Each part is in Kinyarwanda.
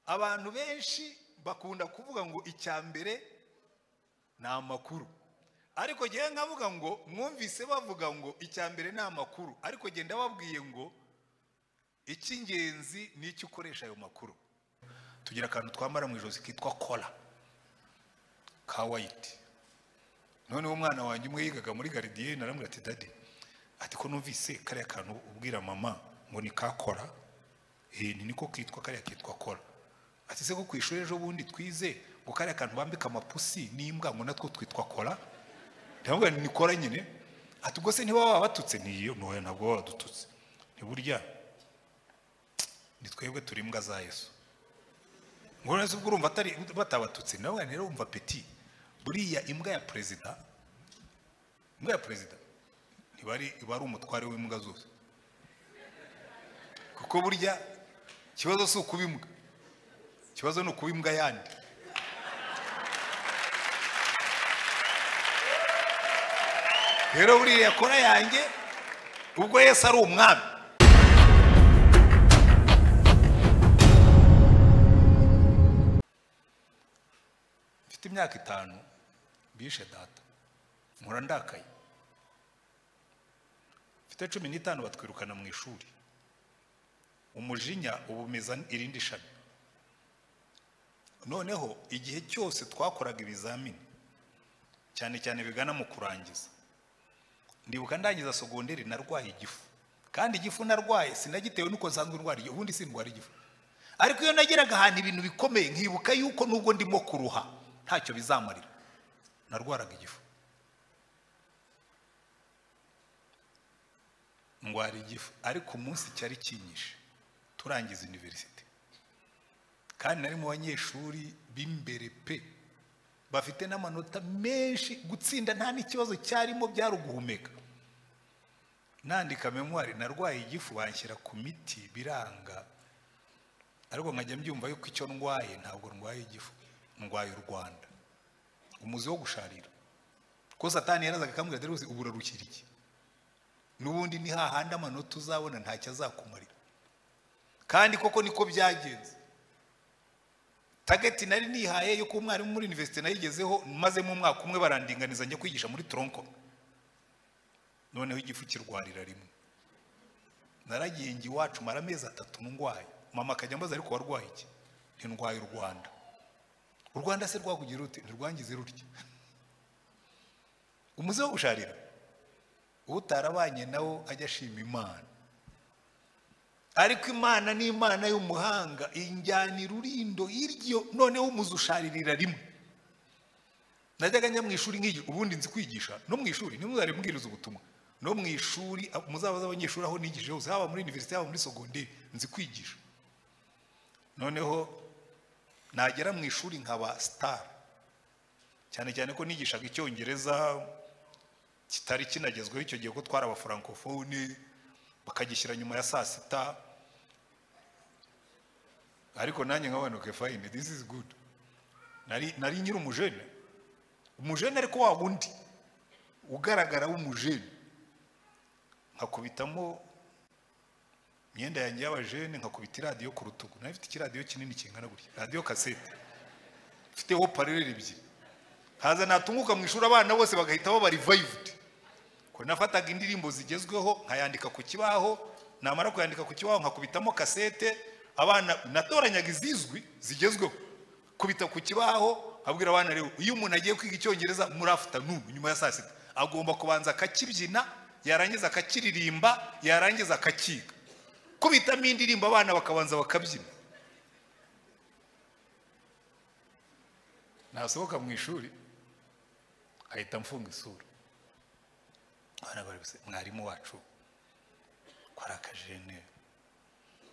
abantu benshi bakunda kuvuga ngo icya mbere ni amakuru ariko njyewe nkavuga ngo mwumvise bavuga ngo icya mbere ni amakuru ariko genda babwiye ngo icy'ingenzi ni icyo ukoresha ayo makuru tugira akantu twambara mu ijosi kitwa kora ka wayiti noneho umwana wanjye umwe yigaga muri garidiyeni aramubwira ati dadi ati ko numvise kariya kantu ubwira mama ngo ni ka kora eh, ni niko kitwa kariya kitwa kora ati se ko ku ishuri ejo bundi twize ngo kariya kantu bambika amapusi n'imbwa ngo natwo twitwa kora ndamubwira nti ni kora nyine ati ubwo se niba baba batutse niyo ntoya ntabwo baba badututse ntiburya ni twebwe turi imbwa za yesu ngo neza ubwo urumva atari batabatutse nawe rero wumva peti buriya imbwa ya perezida imbwa ya perezida iba ari iba ari umutware w'imbwa zose kuko burya ikibazo si ukuba imbwa ikibazo ni ukuba imbwa yandi rero buriya kora yanjye ubwo yesi ari umwami mfite imyaka itanu bishe data nkora ndakaye mfite cumi n'itanu batwirukana mu ishuri umujinya uba umeza irindi shami noneho igihe cyose twakoraga ibizamini cyane cyane bigana mu kurangiza ndibuka ndangiza sogonderi narwaye igifu kandi igifu narwaye sinagitewe nuko nsanzwe ndwara igifu ubundi sindwara igifu ariko iyo nageraga ahantu ibintu bikomeye nkibuka yuko nubwo ndimo kuruha ntacyo bizamarira narwaraga igifu ndwara igifu ariko umunsi cyari kinyishe turangiza univerisite kandi nari mu banyeshuri b'imbere pe bafite n'amanota menshi gutsinda nta n'ikibazo cyarimo byari uguhumeka nandika memwari narwaye igifu banshyira ku miti biranga ariko nkajya mbyumva yuko icyo ndwaye ntabwo ndwaye igifu ndwaye u rwanda umuzi wo gusharira ko satani yarazaga akambwira dore ubu urarukira iki n'ubundi ni hahandi amanota uzabona ntacyo azakumarira kandi koko niko byagenze tageti nari nihaye yo kuba umwarimu muri univerisite nayigezeho maze mu mwaka umwe barandinganiza njya kwigisha muri toronko noneho igifu kirwarira rimwe naragiye njye iwacu mara amezi atatu ndwaye mama akajya ambaza ariko warwaye iki ntindwaye u rwanda u rwanda se rwakugira rute ntirwangize rutya umuze wo gusharira utarabanye nawo ajya ashima imana ariko imana ni imana y'umuhanga injyanira urindo iryo noneho umuze usharirira rimwe najyaga njya mu ishuri nk'igihe ubundi nzi kwigisha no mu ishuri nimwe uzari mbwiriza ubutumwa no mu ishuri muzaba z'abanyeshuri aho nigije hose haba muri univerisite haba muri sogonderi nzi kwigisha noneho nagera mu ishuri nkaba sitari cyane cyane ko nigishaga icyongereza kitari kinagezweho icyo gihe ko twari abafurankofone bakagishyira nyuma ya saa sita ariko nanjye nkabanuke fayine disi izi gudu nari nyiri umujene umujene ariko wa wundi ugaragara w'umujene nkakubitamo imyenda yanjye y'abajene nkakubita iradiyo ku rutugu nari mfite ikiradiyo kinini kingana gutya radiyo kasete mfiteho parereri ebyiri haza natunguka mu ishuri abana bose bagahita baba rivayivudi ko nafataga indirimbo zigezweho nkayandika ku kibaho namara kuyandika ku kibaho nkakubitamo kasete abana natoranyaga izizwi zigezweho kubita ku kibaho abwira abana rero iyo umuntu agiye kwiga icyongereza muri afutanunu nyuma ya saa sita agomba kubanza akakibyina yarangiza akakiririmba yarangiza akakiga kubitamo indirimbo abana bakabanza bakabyina nasohoka mu ishuri ahita amfunga isura mwarimu wacu kwari akajene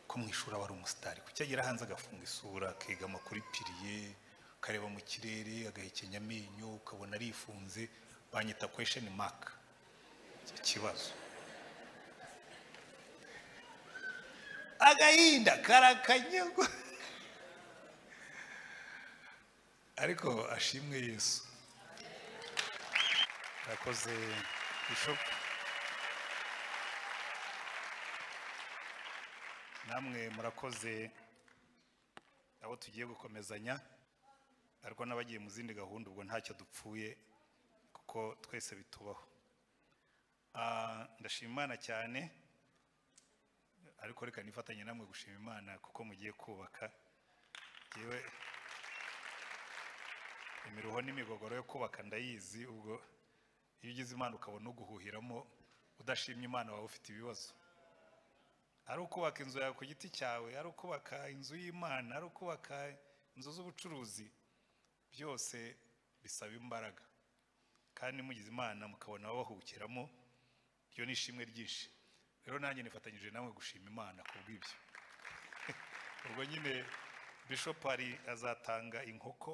ko mu ishuri aba ari umusitari kuki agera hanze agafunga isura akegama kuri piriye akareba mu kirere agahekenya amenyo ukabona arifunze banyita kwesheni maka ikibazo agahinda karakanyagwa ariko ashimwe yesu urakoze bishop namwe murakoze abo tugiye gukomezanya ariko n'abagiye mu zindi gahunda ubwo ntacyo dupfuye kuko twese bitubaho Ah, ndashima imana cyane ariko reka nifatanye namwe gushima imana kuko mugiye kubaka yewe imiruho n'imigogoro yo kubaka ndayizi ubwo iyo ugize imana ukabona uguhuhiramo udashimye imana wawe ufite ibibazo ari ukubaka inzu yawe ku giti cyawe ari ukubaka inzu y'imana ari ukubaka inzu z'ubucuruzi byose bisaba imbaraga kandi mugize imana mukabona babahukiramo iyo ni ishimwe ryinshi rero nanjye nifatanyije namwe gushima imana ku bw'ibyo ubwo nyine bishop hari azatanga inkoko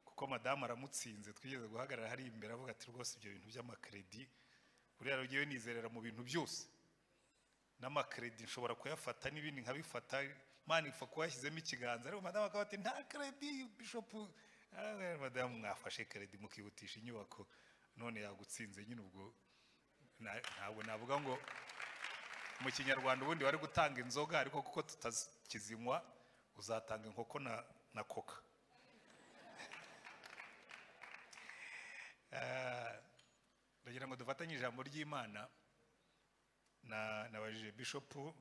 kuko madamu aramutsinze twigeze guhagarara hariya imbere avuga ati rwose ibyo bintu by'amakredi buriya rugiye nizerera mu bintu byose n'amakredi nshobora kuyafata n'ibindi nkabifata mani ipfa kuyashyizemo ikiganza ariko madamu akaba ati nta kredi bishopu Ah, madamu mwafashe kredi mukihutisha inyubako none yagutsinze nyine ubwo na- ntabwo navuga ngo mu kinyarwanda ubundi wari gutanga inzoga ariko kuko tutakizinywa uzatanga inkoko na, na koka Ah, ndagira ngo dufatanye ijambo ry'imana na nabajije bishopu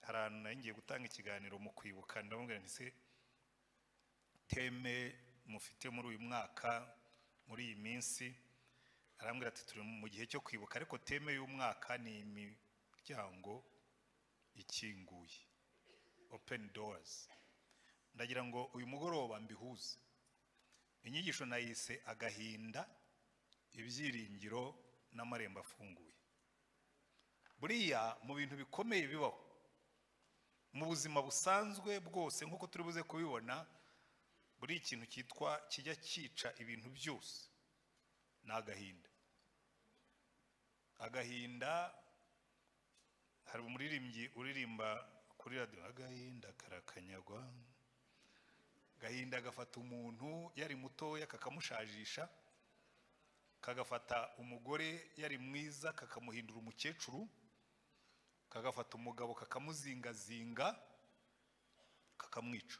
hari ahantu nayo ngiye gutanga ikiganiro mu kwibuka ndamubwira nti se teme mufite muri uyu mwaka muri iyi minsi arambwira ati turi mu gihe cyo kwibuka ariko teme y'umwaka ni imiryango ikinguye openi doors ndagira ngo uyu mugoroba mbihuze inyigisho nayise agahinda ibyiringiro n'amarembo afunguye buriya mu bintu bikomeye bibaho mu buzima busanzwe bwose nk'uko turi buze kubibona buri ikintu cyitwa kijya cyica ibintu byose ni agahinda agahinda hari umuririmbyi uririmba kuri radiyo agahinda karakanyagwa agahinda gafata umuntu yari mutoya kakamushajisha kagafata umugore yari mwiza kakamuhindura umukecuru kagafata umugabo kakamuzingazinga kakamwica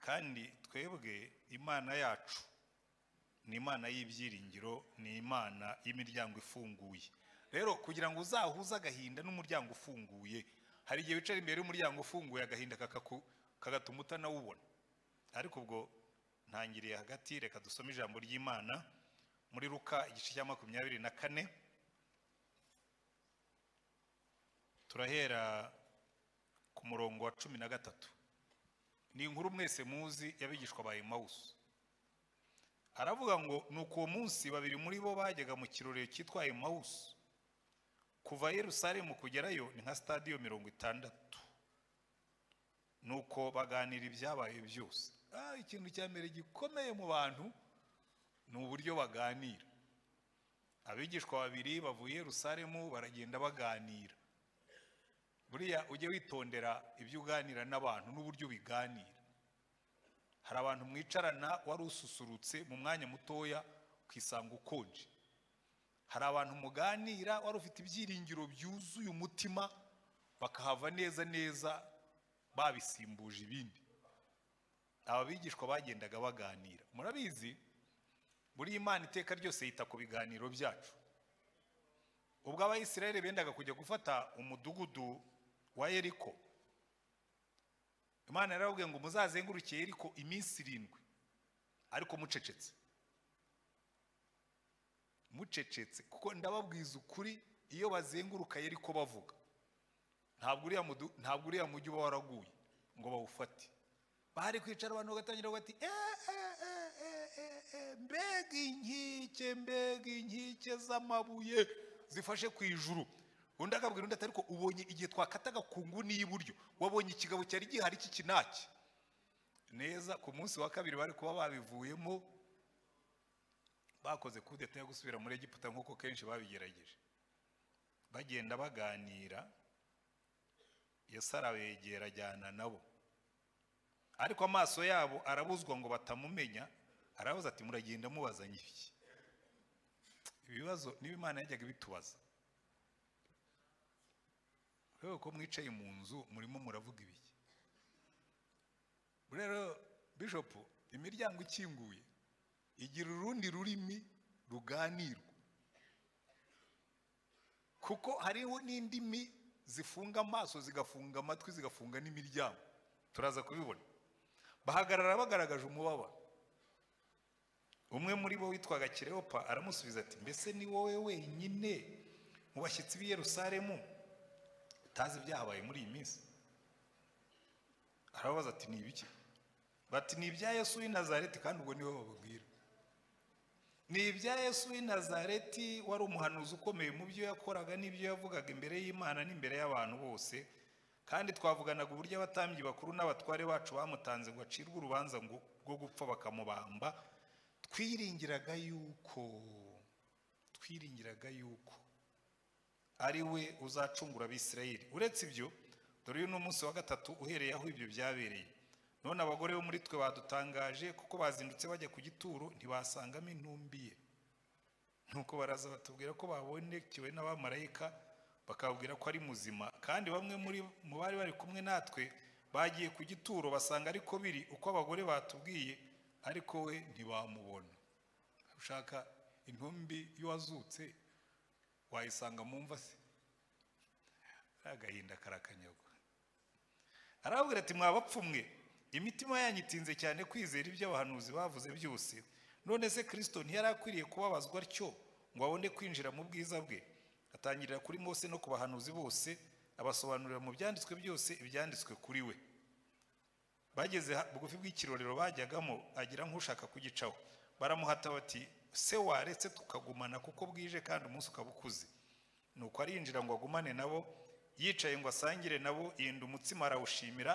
kandi twebwe imana yacu ni imana y'ibyiringiro ni imana y'imiryango ifunguye rero kugira ngo uzahuze agahinda n'umuryango ufunguye hari igihe wicara imbere y'umuryango ufunguye agahinda kakaku- kagatuma utanawubona ariko ubwo ntangiriye hagati reka dusome ijambo ry'imana muri ruka igice cya makumyabiri na kane turahera ku murongo wa cumi na gatatu ni inkuru mwese muzi y'abigishwa ba emawusi aravuga ngo nuko uwo munsi babiri muri bo bajyaga mu kirorero cyitwa emawusi kuva yerusalemu kugerayo ni nka sitadiyo mirongo itandatu nuko baganira ibyabaye byose ah, ikintu cya mbere gikomeye mu bantu ni uburyo baganira abigishwa babiri bavuye yerusalemu baragenda baganira buriya ujye witondera ibyo uganira n'abantu n'uburyo ubiganira hari abantu mwicarana wari ususurutse mu mwanya mutoya ukisanga ukonje hari abantu muganira wari ufite ibyiringiro byuzuye umutima bakahava neza neza babisimbuje ibindi aba bigishwa bagendaga baganira murabizi buri imana iteka ryose yita ku biganiro byacu ubwo abayisiraheli bendaga kujya gufata umudugudu wa yeriko imana yarababwiye ngo muzazenguruke yeriko iminsi irindwi ariko mucecetse mucecetse kuko ndababwiza ukuri iyo bazenguruka yeriko bavuga ntabwo uriya mudu- ntabwo uriya mujyi uba waraguye ngo bawufate bari kwicara abantu bagatangira bati "Eh, eh, eh, eh, eh, eh, mbega inkike mbega inkike z'amabuye zifashe ku ijuru undi akabwira undi ati ariko ubonye igihe twakataga ku nguni y'iburyo wabonye ikigabo cyari gihari cy'ikinaki neza ku munsi wa kabiri bari kuba babivuyemo bakoze kudeta yo gusubira muri egiputa nk'uko kenshi babigerageje bagenda baganira yesu arabegera ajyana nabo ariko amaso yabo arabuzwa ngo batamumenya arabaza ati muragenda mubazanye iki ibibazo niba imana yajyaga ibitubaza rero ko mwicaye mu nzu murimo muravuga ibiki rero bishopu imiryango ikinguye igira urundi rurimi ruganirwa kuko hariho n'indimi zifunga amaso zigafunga amatwi zigafunga n'imiryango turaza kubibona bahagarara bagaragaje umubabaro umwe muri bo witwaga kireopa aramusubiza ati mbese ni wowe wenyine mu bashyitsi b'i yerusalemu utazi ibyahabaye muri iyi minsi arababaza ati ni ibiki bati ni ibya yesu w'i nazareti kandi ubwo niwe bababwira ni ibya yesu w'i nazareti wari umuhanuzi ukomeye mu byo yakoraga n'ibyo yavugaga imbere y'imana n'imbere y'abantu bose kandi twavuganaga uburyo abatambyi bakuru n'abatware bacu bamutanze ngo acirwe urubanza ngo- rwo gupfa bakamubamba twiringiraga yuko twiringiraga yuko ari we uzacungura abisirayeli uretse ibyo dore uyu ni umunsi wa gatatu uhereye aho ibyo byabereye none abagore bo muri twe badutangaje kuko bazindutse bajya ku gituro ntibasangamo intumbi ye nuko baraza batubwira ko babonekewe n'abamarayika bakabwira ko ari muzima kandi bamwe muri mu bari bari kumwe natwe bagiye ku gituro basanga ariko biri uko abagore batubwiye ariko we ntibamubona ushaka intumbi y'uwazutse wayisanga mu mva se agahinda karakanyagwa arababwira ati mwabapfumwe imitima yanyu itinze cyane kwizera ibyo abahanuzi bavuze byose none se kirisito ntiyari akwiriye kubabazwa atyo ngo abone kwinjira mu bwiza bwe atangirira kuri mose no ku bahanuzi bose abasobanurira mu byanditswe byose ibyanditswe kuri we bageze ha- bugufi bw'ikirorero bajyagamo agira nk'ushaka kugicaho baramuhata bati se waretse tukagumana kuko bwije kandi umunsi ukaba ukuze nuko arinjira ngo agumane nabo yicaye ngo asangire nabo yenda umutsima arawushimira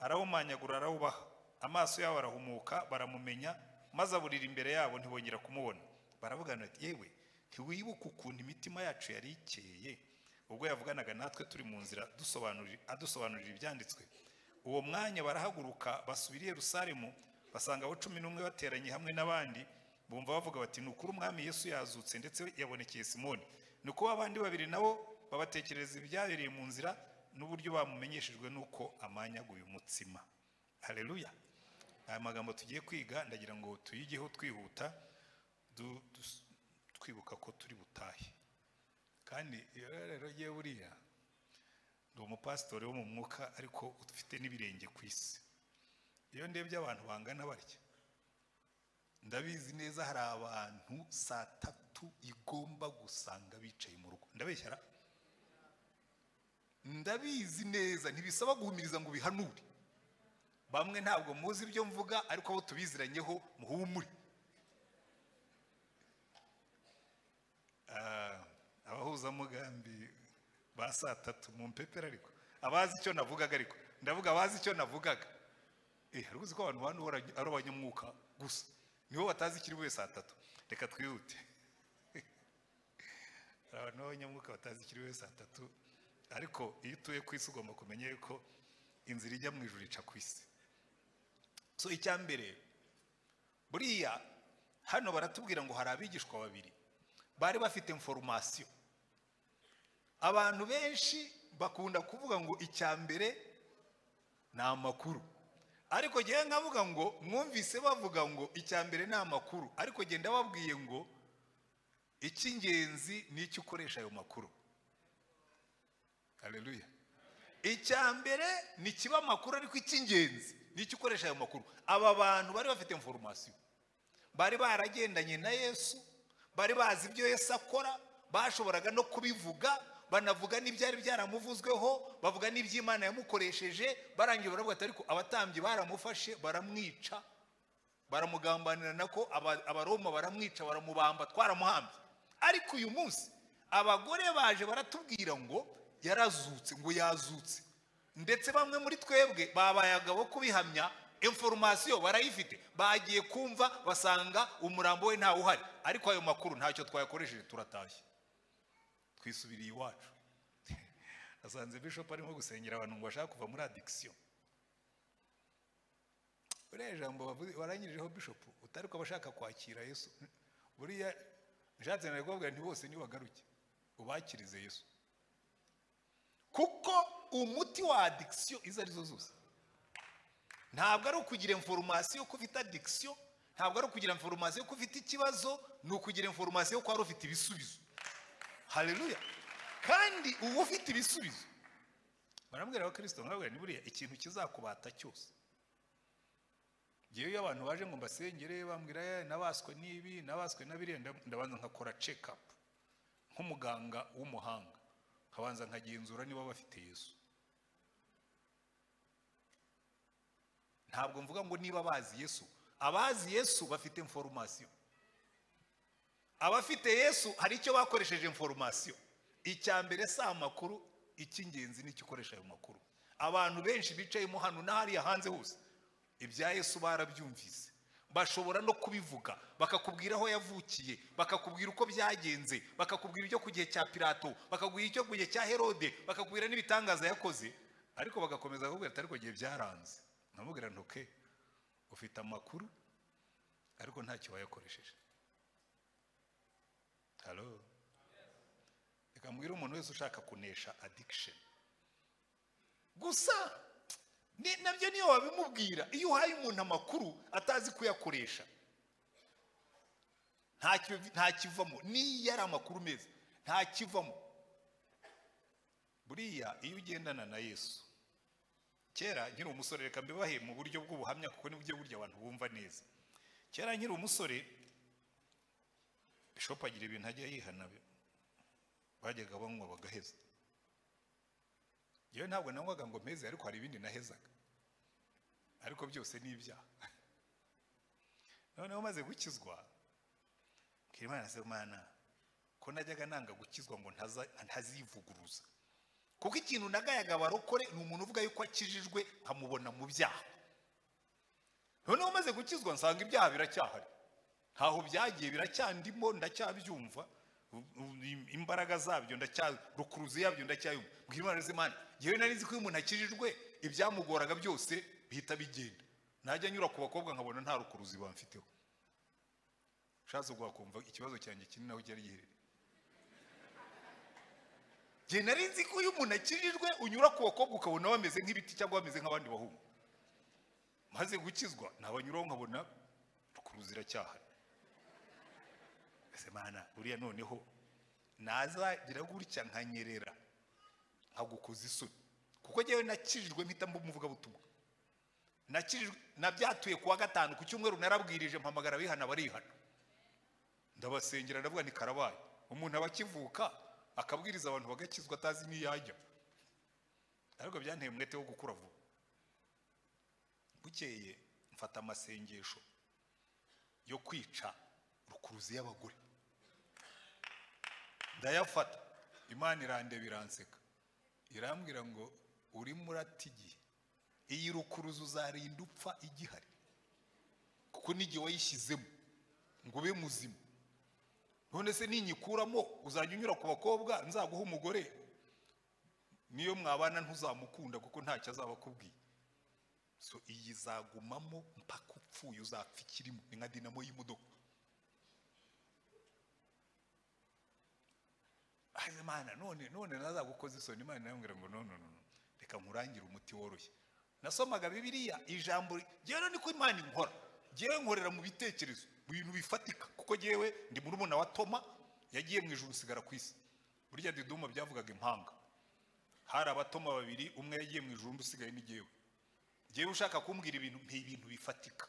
arawumanyagura arawubaha amaso yabo arahumuka baramumenya maze aburira imbere yabo ntibongera kumubona baravugana bati yewe ntiwibuka ukuntu imitima yacu yari ikeye ubwo yavuganaga natwe turi mu nzira dusobanurira- adusobanurira ibyanditswe uwo mwanya barahaguruka basubira i yerusalemu basanga abo cumi n'umwe bateranye hamwe n'abandi bumva bavuga bati ni ukuri umwami yesu yazutse ndetse yabonekeye simoni ni uko abandi babiri nabo babatekereza ibyabereye mu nzira n'uburyo bamumenyeshejwe n'uko amanyaguye umutsima hareruya aya magambo tugiye kwiga ndagira ngo tuyigeho twihuta du- dus- twibuka ko turi butahe kandi iyo rero yewe buriya ndi umupasitori wo mu mwuka ariko ufite n'ibirenge ku isi iyo ndebye abantu bangana batya ndabizi neza hari abantu saa tatu igomba gusanga bicaye mu rugo ndabeshya ra? ndabizi neza ntibisaba guhumiriza ngo bihanure bamwe ntabwo muzi ibyo mvuga ariko abo tubiziranyeho muhumure Ah, abahuzamugambi ba saa tatu mu mpepera ariko abazi icyo navugaga ariko ndavuga abazi icyo navugaga eh hari uzi ko abantu bantu ari abanyamwuka gusa nibo batazi ikiri bube saa tatu reka twihute hari abantu b'abanyamwuka batazi ikiri bube saa tatu ariko iyo utuye ku isi ugomba kumenya yuko inzira ijya mu ijuru ica ku isi so icya mbere buriya hano baratubwira ngo hari abigishwa babiri bari bafite inforumasiyo abantu benshi bakunda kuvuga ngo icya mbere ni amakuru ariko njyewe nkavuga ngo mwumvise bavuga ngo icya mbere ni amakuru ariko genda babwiye ngo icy'ingenzi ni icyo ukoresha ayo makuru hareruya icya mbere ni kiba amakuru ariko icy'ingenzi ni icyo ukoresha ayo makuru aba bantu bari bafite inforumasiyo bari baragendanye na yesu bari bazi ibyo yesu akora bashoboraga no kubivuga banavuga n'ibyari byaramuvuzweho bavuga n'iby'imana yamukoresheje barangiye baravuga ati ariko abatambyi baramufashe baramwica baramugambanirana ko aba- abaroma baramwica baramubamba twaramuhambye ariko uyu munsi abagore baje baratubwira ngo yarazutse ngo yazutse ndetse bamwe muri twebwe babaye agabo kubihamya inforumasiyo barayifite bagiye kumva basanga umurambo we ntawe uhari ariko ayo makuru ntacyo twayakoresheje turatashye twisubiriye iwacu asanze bishop arimo gusengera abantu ngo bashaka kuva muri adikisiyo buriya jambo bavuze warangirijeho bishop utari ko abashaka kwakira yesu buriya nshatse nari kubabwira nti bose nibagaruke ubakirize yesu kuko umuti wa adikisiyo izo arizo zose ntabwo ari ukugira inforomasiyo ko ufite adikisiyo ntabwo ari ukugira inforomasiyo ko ufite ikibazo ni ukugira inforomasiyo ko wari ufite ibisubizo hareruya kandi uba ufite ibisubizo barambwira abakirisito nkabwira ni buriya ikintu kizakubata cyose ngewe iyo abantu baje ngo mbasengere bambwira "Eh, nabaswe n'ibi nabaswe na biriya ndab- ndabanza nkakora cekapu nk'umuganga w'umuhanga nkabanza nkagenzura niba bafite yesu ntabwo mvuga ngo niba bazi yesu abazi yesu bafite inforomasiyo abafite yesu hari icyo bakoresheje inforomasiyo icya mbere si amakuru icy'ingenzi ni icyo ukoresha ayo makuru abantu benshi bicayemo hano n'ahariya hanze hose ibya yesu barabyumvise bashobora no kubivuga bakakubwira aho yavukiye bakakubwira uko byagenze bakakubwira icyo ku gihe cya pirato bakakubwira icyo ku gihe cya herode bakakubwira n'ibitangaza yakoze ariko bagakomeza bakakubwira ati ariko gihe byaranze namubwira ntuke ufite amakuru ariko ntacyo wayakoresheje halo reka mbwire umuntu wese ushaka kunesha adikisheni gusa ni- nabyo niyo wabimubwira iyo uhaye umuntu amakuru atazi kuyakoresha ntacyo bi- ntakivamo n'iyo ari amakuru meza ntakivamo buriya iyo ugendana na yesu kera nkiri umusore reka mbibahe mu buryo bw'ubuhamya kuko nibyo burya abantu bumva neza kera nkiri umusore bishopu agira ibintu ajya yihana bi- bajyaga banywa bagaheza yewe ntabwo nanywaga ngo mpeze ariko hari ibindi nahezaga ariko byose ni ibyaha noneho maze gukizwa kirimana se mana ko najyaga nanga gukizwa ngo ntaza- ntazivuguruza kuko ikintu nagayaga abarokore ni umuntu uvuga yuko akijijwe nkamubona mu byaha noneho maze gukizwa nsanga ibyaha biracyahari ntaho byagiye biracyandimo ndacyabyumva u- u- imbaraga zabyo ndacyarukuruzi yabyo ndacyayumva mbwira imana z'imana yewe nari nzi ko iyo umuntu akijijwe ibyamugoraga byose bihita bigenda najya nyura ku bakobwa nkabona nta rukuruzi bamfiteho ushatse wakumva ikibazo cyanjye kinini aho cyari giherereye njye nari nzi ko iyo umuntu akijijwe unyura ku bakobwa ukabona bameze nk'ibiti cyangwa bameze nk'abandi bahungu maze gukizwa nabanyuraho nkabona rukuruzi iracyahari ese mana buriya noneho nazagira gutya nkanyerera nkagukoza isoni kuko njyewe nakijijwe mpita mba umuvugabutumwa nakijijwe nabyatuye ku wa gatanu ku cyumweru narabwirije mpamagara abihana barihana ndabasengera ndavuga ni karabaye umuntu aba akivuka akabwiriza abantu bagakizwa atazi n'iyo ajya ariko byanteye umwete wo gukura vuba bukeye mfata amasengesho yo kwica rukuruzi y'abagore ndayafata imana irandeba iranseka irambwira ngo urimo urata igihe iyi rukuruzi uzarinda upfa igihari kuko n'igihe wayishyizemo ngo ube muzima none se ninyikuramo uzajya unyura ku bakobwa nzaguha umugore niyo mwabana ntuzamukunda kuko ntacyo azaba akubwiye so iyi izagumamo mpaka upfuye uzapfa ikirimo ni nka dinamo y'imodoka aze mana none none nazagukoza isoni imana irambwira ngo none none reka nkurangire umuti woroshye nasomaga bibiliya ijambo ryewe niko imana inkora ngewe nkorera mu bitekerezo mu bintu bifatika kuko ngewe ndi murumuna wa toma yagiye mu ijuru usigara ku isi burya diduma byavugaga impanga hari abatoma babiri umwe yagiye mu ijuru undi usigaye ni ngewe ngewe ushaka kumbwira ibintu mpa ibintu bifatika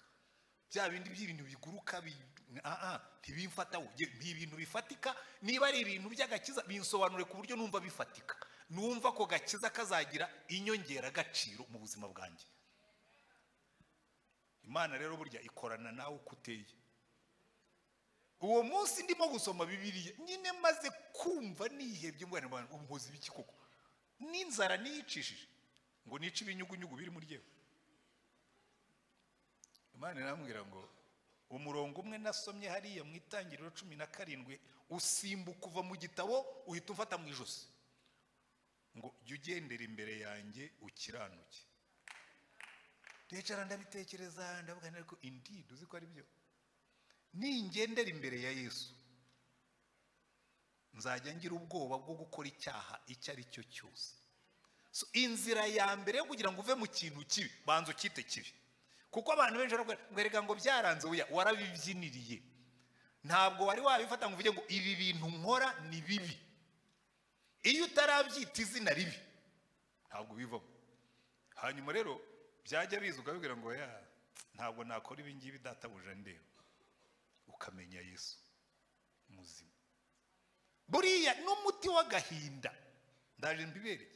bya bindi by'ibintu biguruka bi- ah, ah, ntibimfata we Nge- mpa ibintu bifatika niba ari ibintu by'agakiza binsobanure ku buryo numva bifatika numva ko gakiza kazagira inyongeragaciro mu buzima bwanjye imana rero burya ikorana nawe uko uteye uwo munsi ndimo gusoma bibiliya nyine maze kumva nihebye mbona abantu umuhozi b'iki koko n'inzara niyicishije ngo nice ibinyugunyugu biri muri yewe imana irambwira ngo umurongo umwe nasomye hariya mu itangiriro cumi na karindwi usimbuka uva mu gitabo uhita umfata mu ijosi ngo jya ugendera imbere yanjye ukiranuke ndicara ndabitekereza ndavuga nti ariko indeed uzi ko ari byo ningendera imbere ya yesu nzajya ngira ubwoba bwo gukora icyaha icyo ari cyo cyose So, inzira ya mbere yo kugira ngo uve mu kintu kibi banza ukite kibi kuko abantu benshi barakora ngo erega ngo byaranze oya warabibyiniriye ntabwo wari wabifata ngo uvuge ngo ibi bintu nkora ni bibi iyo utarabyita izina ribi ntabwo ubivamo hanyuma rero byajya biza ukabibwira ngo ya ntabwo nakora ibi ngibi databuja ndeba ukamenya yesu muzima buriya n'umuti w'agahinda ndaje mbibereye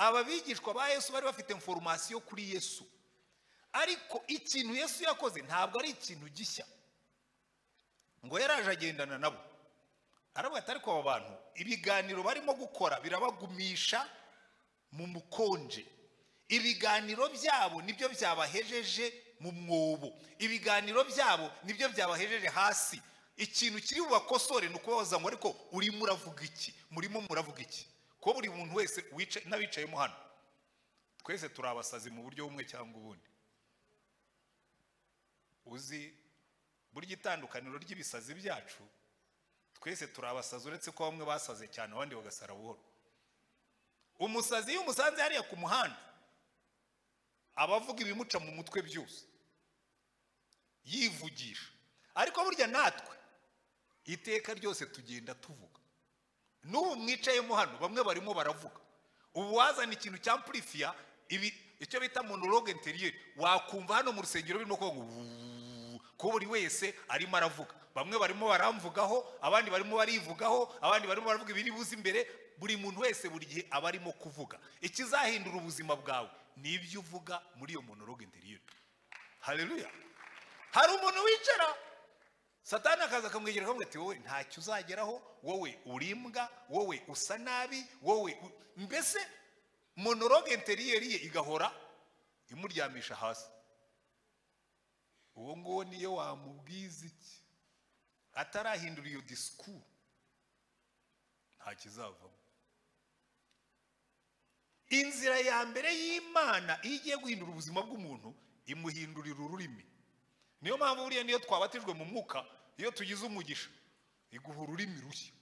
aba bigishwa ba yesu bari bafite foromasiyo kuri yesu ariko ikintu yesu yakoze ntabwo ari ikintu gishya ngo yaraje agendana nabo aravuga ati ariko aba bantu ibiganiro barimo gukora birabagumisha mu mukonje ibiganiro byabo nibyo byabahejeje mu mwobo ibiganiro byabo nibyo byabahejeje hasi ikintu kiri bubakosore ni ukubabaza ngo ariko urimo uravuga iki murimo muravuga iki ko buri muntu wese n'abicayemo hano twese turi abasazi mu buryo bumwe cyangwa ubundi uzi burya itandukaniro ry'ibisazi byacu twese turi abasazi uretse ko bamwe basaze cyane abandi bagasara buhoro umusazi iyo umusanze hariya ku muhanda aba avuga ibimuca mu mutwe byose yivugisha ariko burya natwe iteka ryose tugenda tuvuga n'ubu mwicayemo hano bamwe barimo baravuga ubu wazana ikintu cya purifiya icyo bita monologue interiyeri wakumva hano mu rusengero birimo kuvuga ngo ko buri wese arimo aravuga bamwe barimo baramvugaho abandi barimo barivugaho abandi barimo baravuga ibiri buze imbere buri muntu wese buri gihe aba arimo kuvuga ikizahindura ubuzima bwawe ni ibyo uvuga muri iyo monologue interiyeri hareruya hari umuntu wicara satani akaza akamwegera akamubwira ati wowe ntacyo uzageraho wowe urimbwa wowe usa nabi wowe mbese monologue interiyeri ye igahora imuryamisha hasi uwo nguwo niyo wamubwiza iki atarahindura iyo disikuru nta kizavamo inzira ya mbere y'imana iyo igiye guhindura ubuzima bw'umuntu imuhindurira ururimi niyo mpamvu buriya niyo twabatijwe mu mwuka iyo tugize umugisha iguha ururimi rushya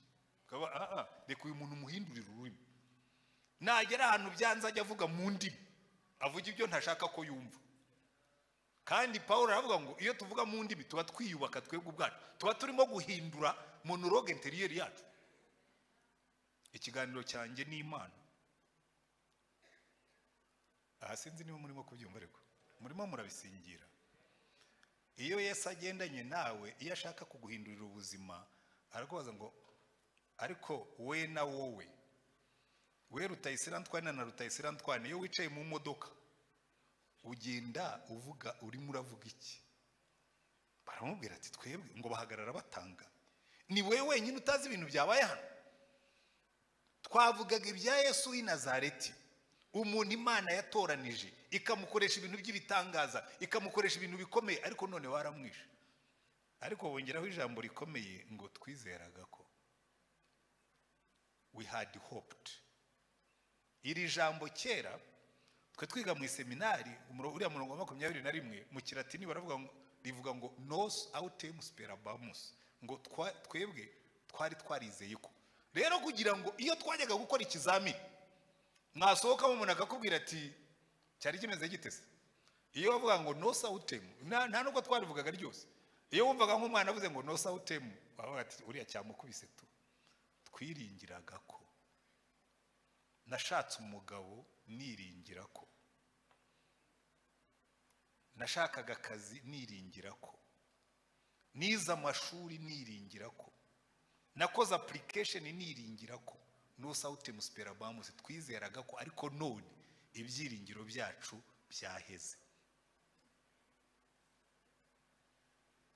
ukaba aha reka uyu muntu umuhindurira ururimi nagera ahantu byanze ajya avuga mu ndimi avuga ibyo ntashaka ko yumva kandi paul aravuga ngo iyo tuvuga mu ndimi tuba twiyubaka twebwe ubwacu tuba turimo guhindura monologue interiyeri yacu ikiganiro cyanjye ni imana aha sinzi niba murimo kubyumva ariko murimo murabisingira iyo Yesu agendanye nawe iyo ashaka kuguhindurira ubuzima arakubaza ngo ariko we na wowe we rutayisirantwane na rutayisirantwane iyo wicaye mu modoka ugenda uvuga urimo uravuga iki baramubwira ati twebwe ngo bahagarara batanga ni wowe wenyine utazi ibintu byabaye hano twavugaga ibya yesu w'i nazareti umuntu imana yatoranije ikamukoresha ibintu by'ibitangaza ikamukoresha ibintu bikomeye ariko none waramwishe ariko bongeraho ijambo rikomeye ngo twizeraga ko we had hoped iri jambo kera twe twiga mu iseminari uriya murongo wa makumyabiri na rimwe mu kiratini baravuga ngo rivuga ngo nosi awutemu siperabamusi ngo twebwe twari twarizeye ko rero kugira ngo iyo twajyaga gukora ikizamini mwasohokamo umuntu akakubwira ati cyari kimeze gitese iyo bavuga ngo nosi awutemu nta nubwo twarivugaga ryose iyo wumvaga nk'umwana avuze ngo nosi awutemu wabaga ati uriya cyamukubise tu twiringiraga ko nashatse umugabo niringira ko nashakaga akazi niringira ko nize amashuri niringira ko nakoze apurikesheni niringira ko nusawutemu siperabamusi twizeraga ko ariko none ibyiringiro byacu byaheze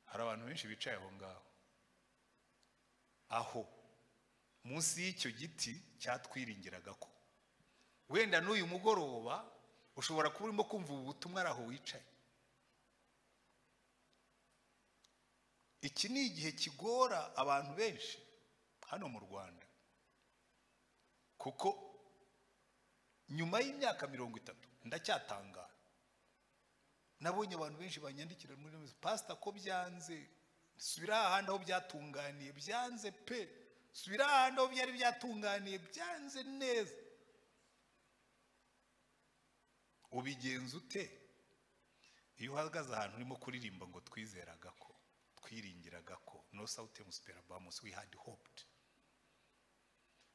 hari abantu benshi bicaye aho ngaho aho munsi y'icyo giti cyatwiringiraga ko wenda n'uyu mugoroba ushobora kuba urimo kumva ubu butumwa ari aho wicaye iki ni igihe kigora abantu benshi hano mu rwanda kuko nyuma y'imyaka mirongo itatu ndacyatangara nabonye abantu benshi banyandikira muri remezo pasita ko byanze subira ahandi aho byatunganiye byanze pe subira ahandi aho byari byatunganiye byanze neza ubigenza ute iyo uhagaze ahantu urimo kuririmba ngo twizeraga ko twiringiraga ko no sawute musipera bamusi we hadi hopudi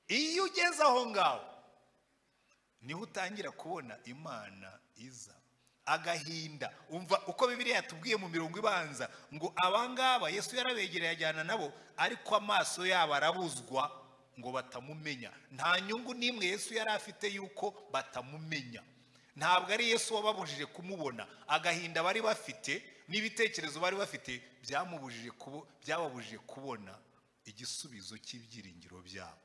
iyo ugeze aho ngaho niho utangira kubona imana iza agahinda umva uko bibiriya yatubwiye mu mirongo ibanza ngo abangaba yesu yarabegereye ajyana nabo ariko amaso yabo arabuzwa ngo batamumenya nta nyungu n'imwe yesu yari afite y'uko batamumenya ntabwo ari yesu wababujije kumubona agahinda bari bafite n'ibitekerezo bari bafite byamubujije kubo byababujije kubona igisubizo cy'ibyiringiro byabo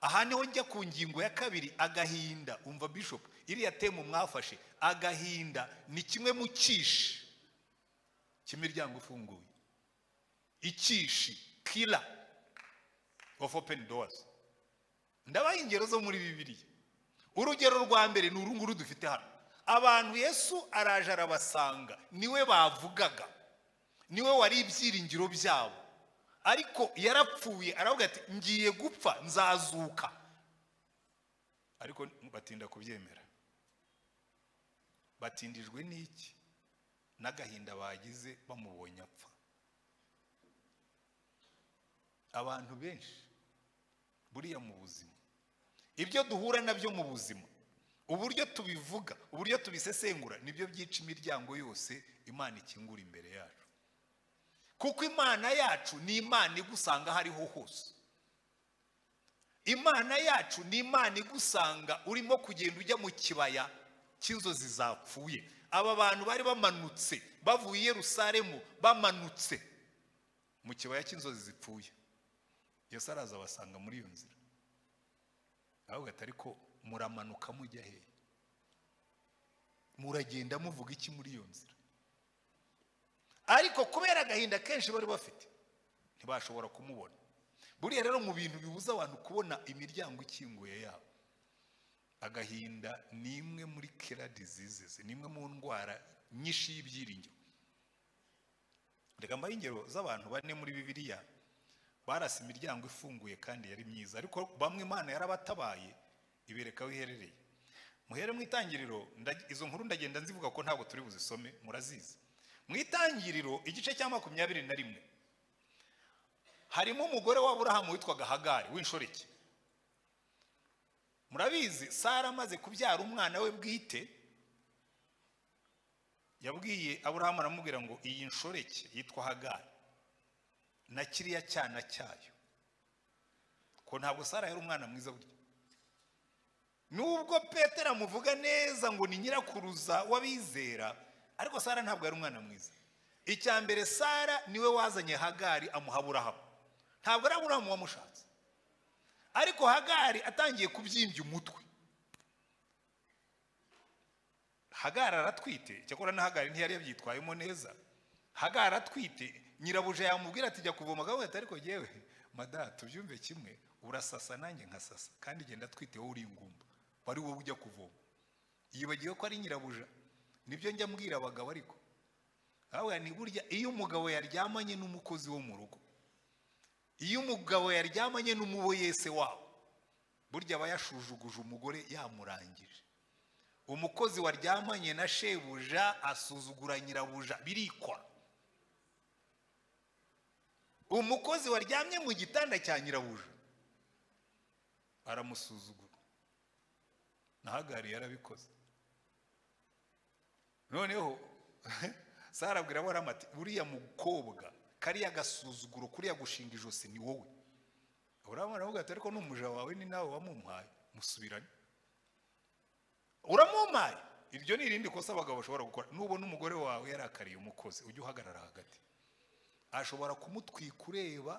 aha niho njya ku ngingo ya kabiri agahinda umva bishop iriya temu mwafashe agahinda ni kimwe mu cyishi cy'imiryango ifunguye icyishi kira ofu openi dowazi ndabaha ingero zo muri bibiriya urugero rwa mbere ni uru nguru dufite hano abantu yesu araje arabasanga niwe bavugaga niwe wari ibyiringiro byabo ariko yarapfuye aravuga ati ngiye gupfa nzazuka ariko batinda kubyemera batindijwe n'iki n'agahinda bagize bamubonye apfa abantu benshi buriya mu buzima ibyo duhura nabyo mu buzima uburyo tubivuga uburyo tubisesengura nibyo byica imiryango yose imana ikingura imbere yacu kuko imana yacu ni imana igusanga aho ariho hose imana yacu ni imana igusanga urimo kugenda ujya mu kibaya cy'inzozi zapfuye aba bantu bari bamanutse bavuye i Yerusalemu bamanutse mu kibaya cy'inzozi zipfuye Yesu araza abasanga muri iyo nzira ahubwo atari ko muramanuka mujya hehe muragenda muvuga iki muri iyo nzira ariko kubera agahinda kenshi bari bafite ntibashobora kumubona buriya rero mu bintu bibuza abantu kubona imiryango ikinguye yabo agahinda ni imwe muri kera diseases ni imwe mu ndwara nyinshi y'ibyiringiro reka mbahe ingero z'abantu bane muri bibiriya barasa imiryango ifunguye kandi yari myiza ariko bamwe imana yarabatabaye ibereka aho iherereye muhere mu itangiriro izo nkuru ndagenda nzivuga ko ntabwo turi buzisome murazizi mu itangiriro igice cya makumyabiri na rimwe harimo umugore wa burahamu witwaga hagari w'inshoreke murabizi sara amaze kubyara umwana we bwite yabwiye aburahamu aramubwira ngo iyi nshoreke yitwa hagari na kiriya cyana cyayo ko ntabwo sara yari umwana mwiza burya nubwo petero amuvuga neza ngo ni nyirakuruza w'abizera ariko sara ntabwo yari umwana mwiza icya mbere sara niwe wazanye hagari amuha burahamu ntabwo ari aburahamu wamushatse ariko hagari atangiye kubyimbya umutwe hagari aratwite cyakora na hagari ntiyari yabyitwayemo neza hagari atwite nyirabuja yamubwira ati jya kuvoma gahunda atari ko yewe mada tubyumve kimwe urasasa nanjye nkasasa kandi genda atwite wowe uri ingumba wari wowe ujya kuvoma yibagiwe ko ari nyirabuja nibyo njya mbwira abagabo ariko ni burya iyo umugabo yaryamanye n'umukozi wo mu rugo iyo umugabo yaryamanye n'umuboyese wabo burya aba yashujuguje umugore yamurangije umukozi waryamanye na shebuja asuzugura nyirabuja birikora umukozi waryamye mu gitanda cya nyirabuja aramusuzugura nahagari yarabikoze noneho sara abwira aburahamu ati uriya mukobwa kariya gasuzuguro kuriya gushinga ijosi ni wowe aburahamu aravuga ati ariko n'umuja wawe ni nawe wamumpaye musubiranye uramumpaye iryo ni irindi kosa abagabo bashobora gukora nubona umugore wawe yarakariye umukozi ujye uhagarara hagati ashobora kumutwika ureba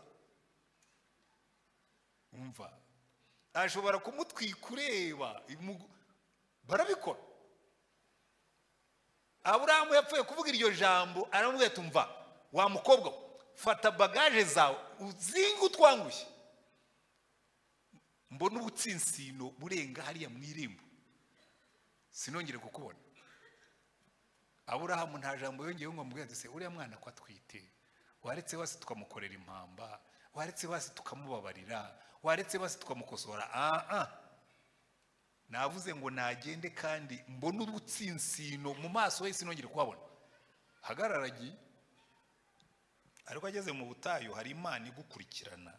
umva ashobora kumutwika ureba barabikora aburahamu yapfuye kuvuga iryo jambo aramubwira ati umva wa mukobwa fata bagaje zawe uzinge utwangushye mbona ubutsinsino burenga hariya mu irembo sinongere kukubona aburahamu nta jambo yongeyeho ngo amubwire ati se uriya mwana ko atwite waretse basi tukamukorera impamba waretse basi tukamubabarira waretse basi tukamukosora aha navuze ngo nagende kandi mbone ubutsinsino mu maso he sinongere kuhabona hagarara agiye ariko ageze mu butayu hari imana igukurikirana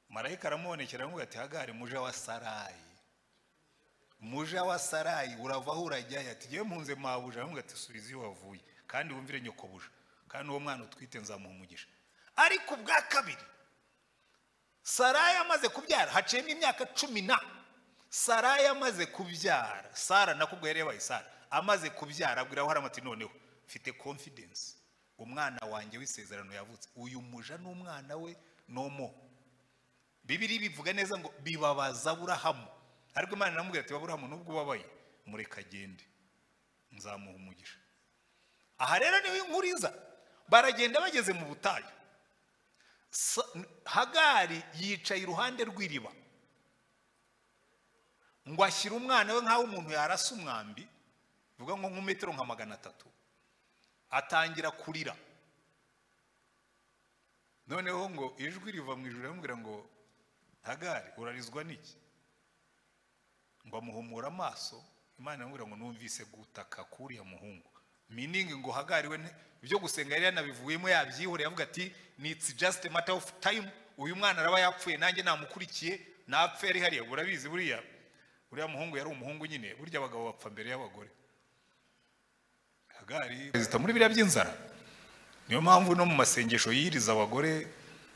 marayika aramubonekera aramubwira ati hagare muje wa sarayi muje wa sarayi uravaho urajyayo ati ngewe mpunze mabuja aramubwira ati subiza iyo wavuye kandi wumvire nyokobuja kandi uwo mwana utwite nzamuha umugisha ariko ubwa kabiri sarayi amaze kubyara haciyemo imyaka cumi na sarayi amaze kubyara sara nakubwo yari yabaye sara amaze kubyara abwira abahari ati noneho mfite confidence umwana wanjye w'isezerano yavutse uyu muja n'umwana we nomo bibiri bivuga neza ngo bibabaza burahamu ariko imana iramubwira ati baburahamu nubwo ubabaye mureka agende nzamuha umugisha aha rero niwe inkuru iza baragenda bageze mu butayu Sa- hagari yicaye iruhande rw'iriba ngo ashyire umwana we nk'aho umuntu yarasa umwambi bivuga ngo nk'umetero nka magana atatu atangira kurira noneho ngo ijwi riva mu ijoro riramubwira ngo hagari urarizwa n'iki ngo amuhumura amaso imana iramubwira ngo numvise gutaka k'uriya muhungu miningi ngo hagari we nti- ibyo gusenga yari yanabivuyemo yabyihoreye avuga ati nitsi jasite mata ofu tayimu uyu mwana araba yapfuye nanjye namukurikiye napfe yari hariya urabizi buriya uriya muhungu yari umuhungu nyine burya abagabo bapfa mbere y'abagore hagari perezida muri biriya by'inzara niyo mpamvu no mu masengesho yiriza abagore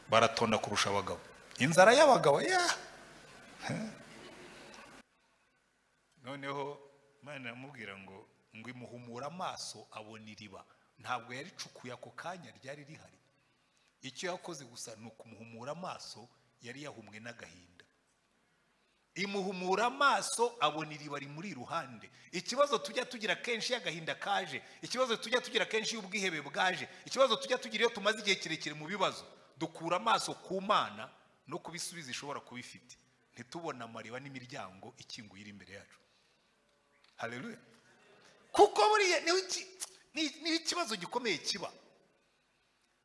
baratonda kurusha abagabo inzara y'abagabo ya noneho imana iramubwira ngo ngo imuhumure amaso abona iriba ntabwo yaricukuye ako kanya ryari rihari icyo yakoze gusa ni ukumuhumura amaso yari yahumwe n'agahinda imuhumura amaso abona iriba rimuri iruhande ikibazo tujya tugira kenshi iyo agahinda kaje ikibazo tujya tugira kenshi iyo ubwihebe bwaje ikibazo tujya tugira iyo tumaze igihe kirekire mu bibazo dukura amaso ku mana no kubisubiza ishobora kuba ifite ntitubone amariba n'imiryango ikinguye iri imbere yacu haleluya kuko buriya niho iki- ni- niho ikibazo gikomeye kiba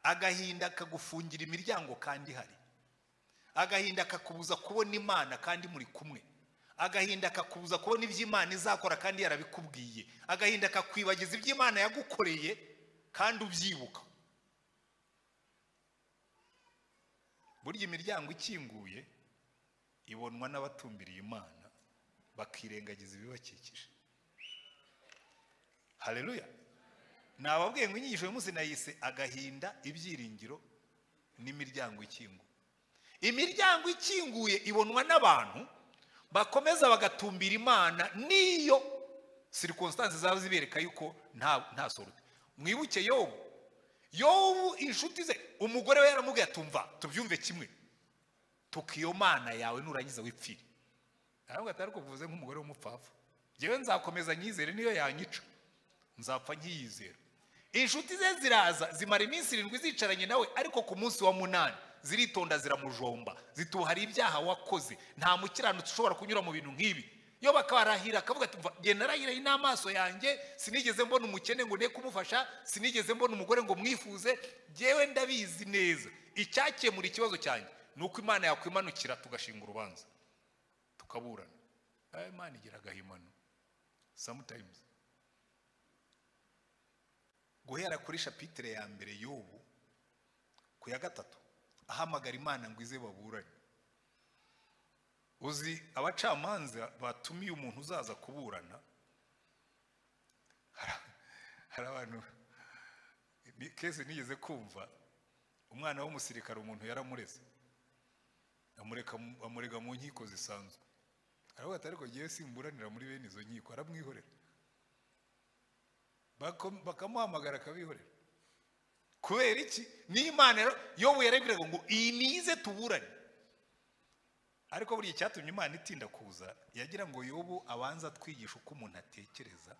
agahinda kagufungira imiryango kandi hari agahinda kakubuza kubona imana kandi muri kumwe agahinda kakubuza kubona ibyo imana izakora kandi yarabikubwiye agahinda kakwibagiza ibyo imana yagukoreye kandi ubyibuka burya imiryango ikinguye ibonwa n'abatumbiriye imana bakirengagiza ibibakikije haleluya nababwiye ngo inyigisho y'umunsi nayise agahinda ibyiringiro n'imiryango ikinguye imiryango ikinguye ibonwa n'abantu bakomeza bagatumbira imana n'iyo sirikonsitansi zaba zibereka yuko nta nta sorute mwibuke yobu yobu inshuti ze umugore we yaramubwiye atumva tubyumve kimwe tukiyo mana yawe nurangiza wipfire ntabwo atari kuvuze nk'umugore w'umupfapfa ngewe nzakomeza nyizere niyo yanyica nzapfa nkiyizera inshuti ze ziraza zimara iminsi irindwi zicaranye nawe ariko ku munsi wa munani ziritonda ziramujomba zituba hari ibyaha wakoze nta mukiranutsi ushobora kunyura mu bintu nk'ibi iyo bakarahira akavuga ati "Mva, jye narahiraye n'amaso yanjye sinigeze mbona umukene ngo ne kumufasha sinigeze mbona umugore ngo mwifuze jyewe ndabizi neza icyakemura ikibazo cyanjye ni uko imana yakwimanukira tugashinga urubanza tukaburana Eh, imana igira agahimano sometimes guhera kuri shapitire ya mbere y'ubu ku ya gatatu ahamagara imana ngo ize baburanye uzi abacamanza batumiye umuntu uzaza kuburana hari- hari abantu ni- kesi nigeze kumva umwana w'umusirikare umuntu yaramureze amureka mu- amurega mu nkiko zisanzwe aravuga ati ariko ngewe simburanira muri bene izo nkiko aramwihorera Bako- bakamuhamagara akabihorera kubera iki n'imana rero yobu yarabwiraga ngo iyi nize tuburane ariko buriya icyatumye imana itinda kuza yagira ngo yobu abanza atwigisha uko umuntu atekereza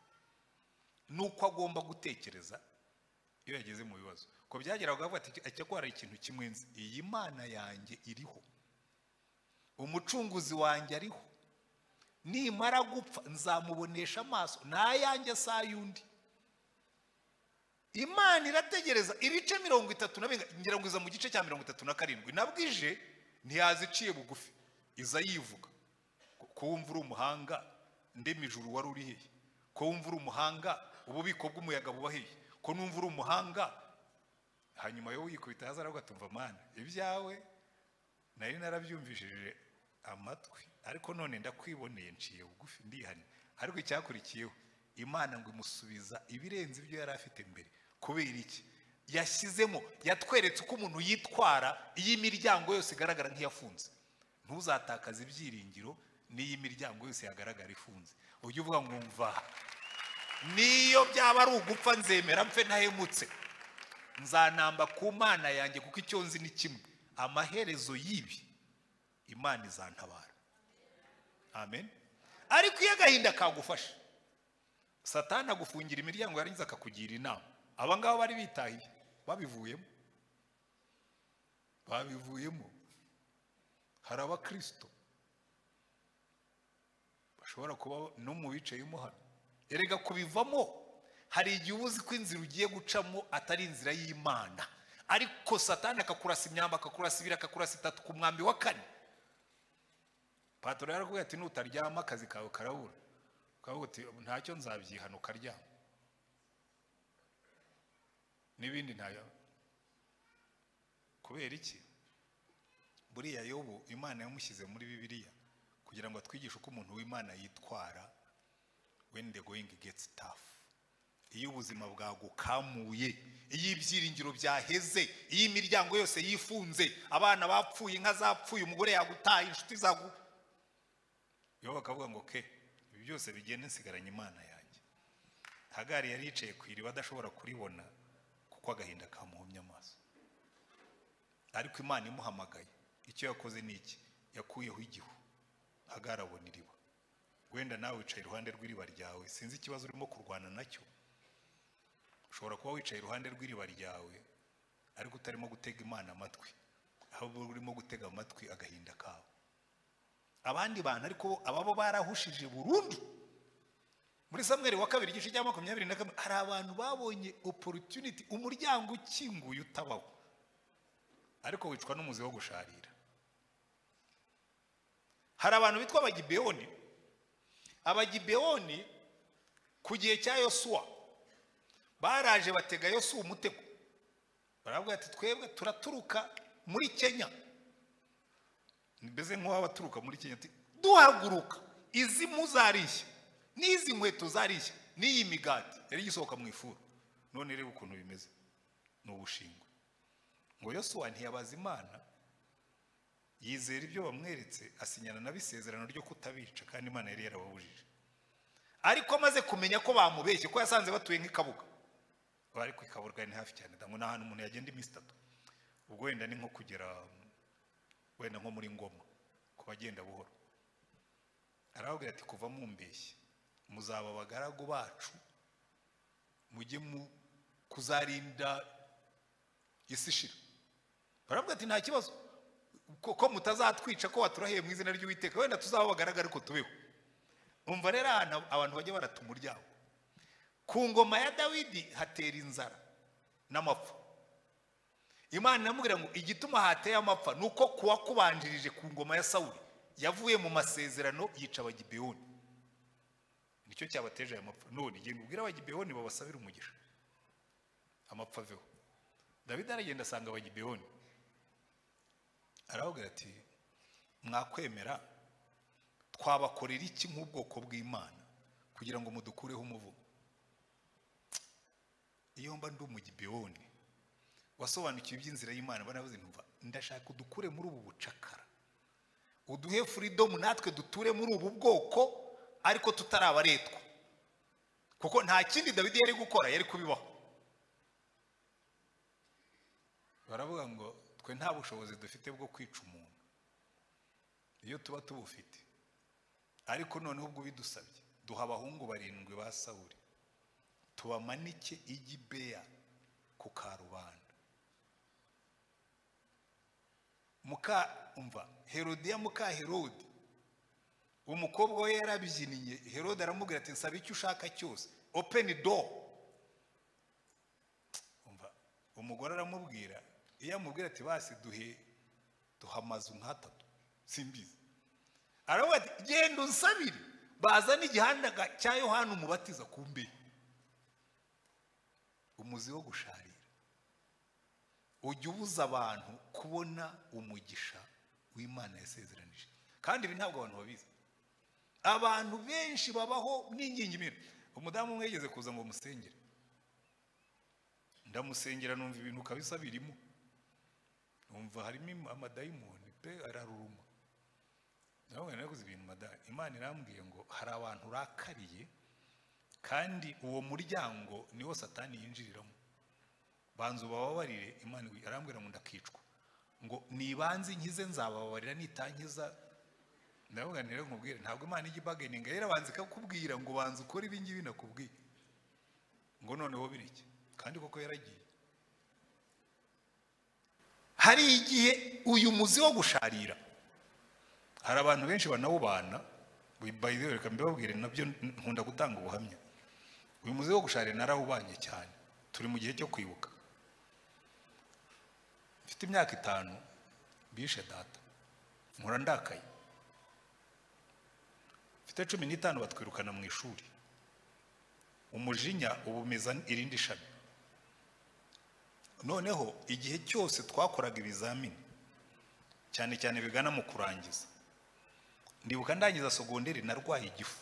n'uko agomba gutekereza iyo yageze mu bibazo ko byageraga avuga ati ajya ko hari ikintu kimwe nzi iyi mana yanjye iriho umucunguzi wanjye ariho nimara gupfa nzamubonesha amaso n'ayanjye si ay'undi imana irategereza ibice mirongo itatu na bingahe ngira ngo iza mu gice cya mirongo itatu na karindwi nabwije ntiyaziciye bugufi iza yivuga ko wumva uri umuhanga ndema ijuru wari uri hehe ko wumva uri umuhanga ububiko bw'umuyaga buba hehe ko numva uri umuhanga hanyuma yo wikubita hasi aragutumva mana ibyawe nari narabyumvishije amatwi ariko none ndakwiboneye nciye bugufi ndihanye ariko icyakurikiyeho imana ngo imusubiza ibirenze ibyo yari afite mbere kubera iki yashyizemo yatweretse uko umuntu yitwara iyo imiryango yose igaragara nk'iyafunze ntuzatakaze ibyiringiro n'iyo imiryango yose yagaragara ifunze ujye uvuga ngo mva niyo byaba ari ugupfa nzemera mfe ntahemutse nzanamba ku mana yanjye kuko icyo nzi ni kimwe amaherezo y'ibi imana izantabara amen ariko iyo agahinda kagufashe satani agufungira imiryango yarangiza akakugira inama aba ngaba bari bitahiye babivuyemo babivuyemo hari abakirisito bashobora kuba no mu bicayemo hano erega kubivamo hari igihe uba uzi ko inzira ugiye gucamo atari inzira y'imana ariko satani akakurasa imyamba akakurasa ibiri akakurasa itatu ku mwambi wa kane patoro yarakubwira ati nutaryama akazi kawe karabura ukavuga uti ntacyo nzabyihana ukaryama n'ibindi ntayo kubera iki buriya yobu imana yamushyize muri bibiliya kugira ngo atwigishe uko umuntu w'imana yitwara when the going gets tough iyo ubuzima bwagukamuye iyo ibyiringiro byaheze iyo imiryango yose yifunze abana bapfuye inka zapfuye umugore yagutaye inshuti zagu yo bakavuga ngo ke ibi byose bigenda nsigaranye imana yanjye hagari yari yicaye ku iriba adashobora kuribona kuko agahinda kamuhumye amaso ariko imana imuhamagaye icyo yakoze ni iki yakuyeho igihu hagari abona iriba wenda nawe wicaye iruhande rw'iriba ryawe sinzi ikibazo urimo kurwana nacyo ushobora kuba wicaye iruhande rw'iriba ryawe ariko utarimo gutega imana amatwi ahubwo urimo gutega amatwi agahinda kawe abandi bantu ariko ababo barahushije burundu muri samweri wa kabiri igice cya makumyabiri na kabiri hari abantu babonye opportunity umuryango ukinguye utabaho ariko wicwa n'umuzi wo gusharira hari abantu bitwa abagibeyoni abagibeyoni ku gihe cya yosuwa baraje batega yosuwa umutego baravuga ati twebwe turaturuka muri kenya mbese nk'uwaba aturuka muri kenya ati duhaguruka izi mpu zarishya n'izi nkweto zarishya n'iyi migati yari igisohoka mu ifuru none reba ukuntu bimeze ni ubushingwe ngo yosuwa ntiyabaza imana yizera ibyo bamweretse asinyana nabo isezerano ryo kutabica kandi imana yari yarababujije ariko amaze kumenya ko bamubeshye ko yasanze batuye nk'ikabuga bari ku ikabuga ni hafi cyane ngo ni ahantu umuntu yagenda iminsi itatu ubwo wenda ni nko kugera wenda nko muri ngoma ku bagenda buhoro arababwira ati kuva mumbeshye muzaba abagaragu bacu mujye mu kuzarinda isi ishira barabwira ati nta kibazo ko mutazatwica ko waturahiye mu izina ry'uwiteka wenda tuzaba bagaragara ariko tubeho umva rero ahantu abantu bajya barata umuryango ku ngoma ya dawidi hatera inzara n'amapfa imana iramubwira ngo igituma hateye amapfa ni uko kuwakubanjirije ku ngoma ya sawuri yavuye mu masezerano yica abagibeyoni nicyo cyabateje aya mapfa none genda ubwire abagibeyoni babasabire umugisha amapfa aveho dawidi aragenda asanga abagibeyoni aravuga ati mwakwemera twabakorera iki nk'ubwoko bw'imana kugira ngo mudukureho umuvugo iyo mba ndi umugibeyoni wasobanukiwe iby'inzira y'imana baravuze ntumva ndashaka udukure muri ubu bucakara uduhe furidomu natwe duture muri ubu bwoko ariko tutarabaretwa kuko nta kindi dawidi yari gukora yari kubibaho baravuga ngo twe nta bushobozi dufite bwo kwica umuntu iyo tuba tubufite ariko noneho ubwo bidusabye duha abahungu barindwi ba sawuri tubamanike igibeya ku karubanda muka umva herodiya muka herodi umukobwa we yarabyiniye herode aramubwira ati nsaba icyo ushaka cyose openi do umva umugore aramubwira iyo amubwira ati basi duhe duha amazu nk'atatu simbizi aravuga ati genda unsabire bazana igihandaga cya yohani umubatiza ku mbehe umuzi wo gusharira ujya ubuza abantu kubona umugisha w'imana yasezeranije kandi ibi ntabwo abantu babizi abantu benshi babaho n'ingingimira umudamu umwe yigeze kuza ngo musengere ndamusengera numva ibintu kabisa birimo numva harimo amadayimoni pe araruruma nawe naraguze ibintu madari imana irambwiye ngo hari abantu urakariye kandi uwo muryango niwo satani yinjiriramo banza ubababarire imana arambwira ngo ndakicwa ngo nibanze nkize nzababarira nitankiza ndavuga nire nkubwire ntabwo imana ijya ibageninga rero banza ikakubwira ngo banza ukore ibingibi nakubwiye ngo noneho bireke kandi koko yaragiye hari igihe uyu muzi wo gusharira hari abantu benshi banawubana bayiwe reka mbibabwire nabyo nkunda gutanga ubuhamya uyu muzi wo gusharira narawubanye cyane turi mu gihe cyo kwibuka mfite imyaka itanu bishe data nkura ndakaye mfite cumi n'itanu batwirukana mu ishuri umujinya uba umeza irindi shami noneho igihe cyose twakoraga ibizamini cyane cyane bigana mu kurangiza ndibuka ndangiza sogonderi narwaye igifu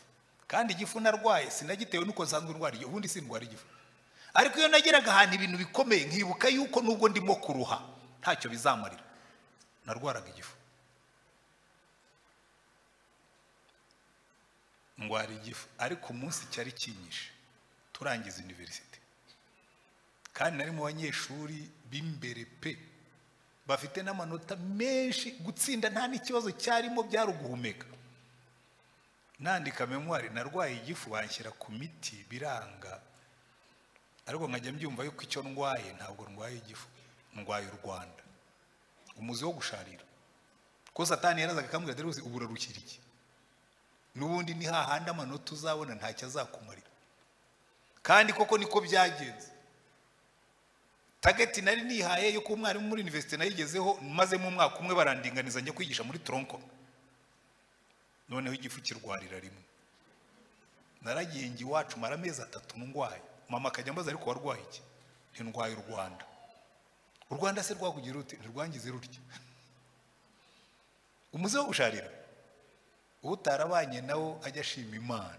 kandi igifu narwaye sinagitewe nuko nsanzwe ndwara igifu ubundi sindwara igifu ariko iyo nageraga ahantu ibintu bikomeye nkibuka yuko nubwo ndimo kuruha ntacyo bizamarira narwaraga igifu ndwara igifu ariko umunsi cyari kinyishe turangiza univerisite kandi nari mu banyeshuri b'imbere pe bafite n'amanota menshi gutsinda nta n'ikibazo cyarimo byari uguhumeka nandika memwari narwaye igifu banshyira ku miti biranga ariko nkajya mbyumva yuko icyo ndwaye ntabwo ndwaye igifu ndwaye u rwanda umuzi wo gusharira ko satani yarazaga akambwira dore ubu urarukiriye n'ubundi ni hahandi amanota uzabona ntacyo azakumarira kandi koko niko byagenze tageti nari nihaye yo kuba umwarimu muri univerisite nayigezeho mazemo umwaka umwe barandinganiza njya kwigisha muri toronko noneho igifu kirwarira rimwe naragiye njye iwacu mara amezi atatu ndwaye mama akajya ambaza ariko warwaye iki ntindwaye u rwanda u rwanda se rwakugira rute ntirwangize rutya umuze wo gusharira utarabanye nawo ajya ashima imana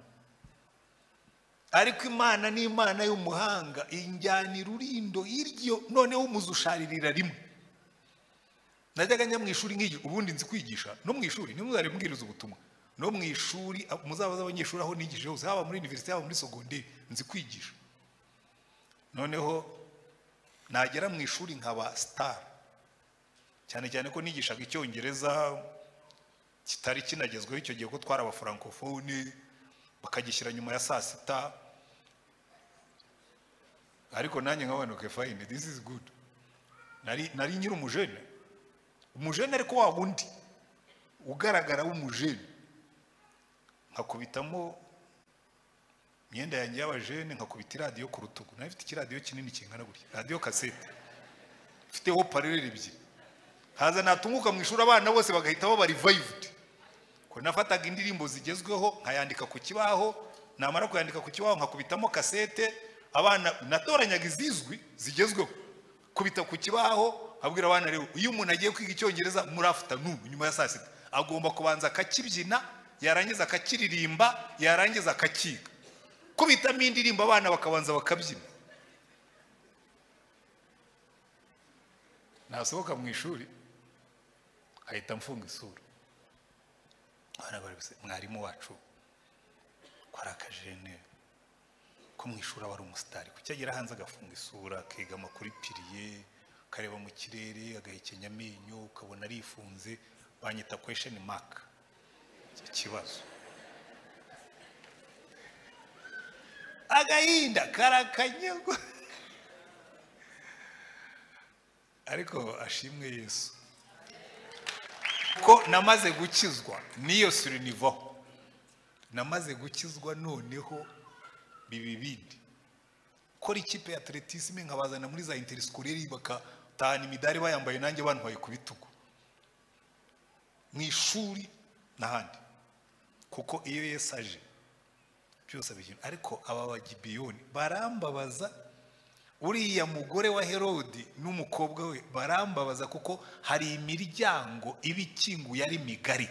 ariko imana ni imana y'umuhanga injyana irurindo iryo noneho umuze usharirira rimwe najyaga njya mu ishuri nk'igihe ubundi nzi kwigisha no mu ishuri niba uzari mbwiriza ubutumwa no mu ishuri muzaba z'abanyeshuri aho nigije hose haba muri univerisite haba muri sogonderi nzi kwigisha noneho nagera mu ishuri nkaba sitari cyane cyane ko nigishaga icyongereza kitari kinagezweho icyo gihe ko twari abafurankofone bakagishyira nyuma ya saa sita ariko nanjye nkabanuke fayine disi izi gudu nari nyiri umujene umujene ariko wa wundi ugaragara w'umujene nkakubitamo imyenda yanjye y'abajene nkakubita iradiyo ku rutugu nayo ifite ikiradiyo kinini kingana gutya radiyo kasete ifiteho parerere ebyiri haza natunguka mu ishuri abana bose bagahita baba rivayivudi nafataga indirimbo zigezweho nkayandika ku kibaho namara kuyandika ku kibaho nkakubitamo kasete abana natoranyaga izizwi zigezweho kubita ku kibaho abwira abana rero iyo umuntu agiye kwiga icyongereza muri afutanumu nyuma ya saa sita agomba kubanza akakibyina yarangiza akakiririmba yarangiza akakiga kubitamo indirimbo abana bakabanza bakabyina nasohoka mu ishuri ahita amfunga isura mwarimu wacu kwari akajene ko mu ishuri aba ari umusitari kuki agera hanze agafunga isura akegama kuri piriye akareba mu kirere agahekenya amenyo ukabona arifunze banyita kwesheni maka ikibazo agahinda karakanyagwa ariko ashimwe yesu ko namaze gukizwa n'iyo surinivaho namaze gukizwa noneho biba ibindi gukora ikipe ya atletisme nkabazana muri za interisikore bakatahana imidari bayambaye nanjye bantwaye ku bitugu mu ishuri n'ahandi kuko iyo Yesu aje byose abigina ariko aba bagibiyoni barambabaza uriya mugore wa herodi n'umukobwa we barambabaza kuko hari imiryango iba ikinguye ari migari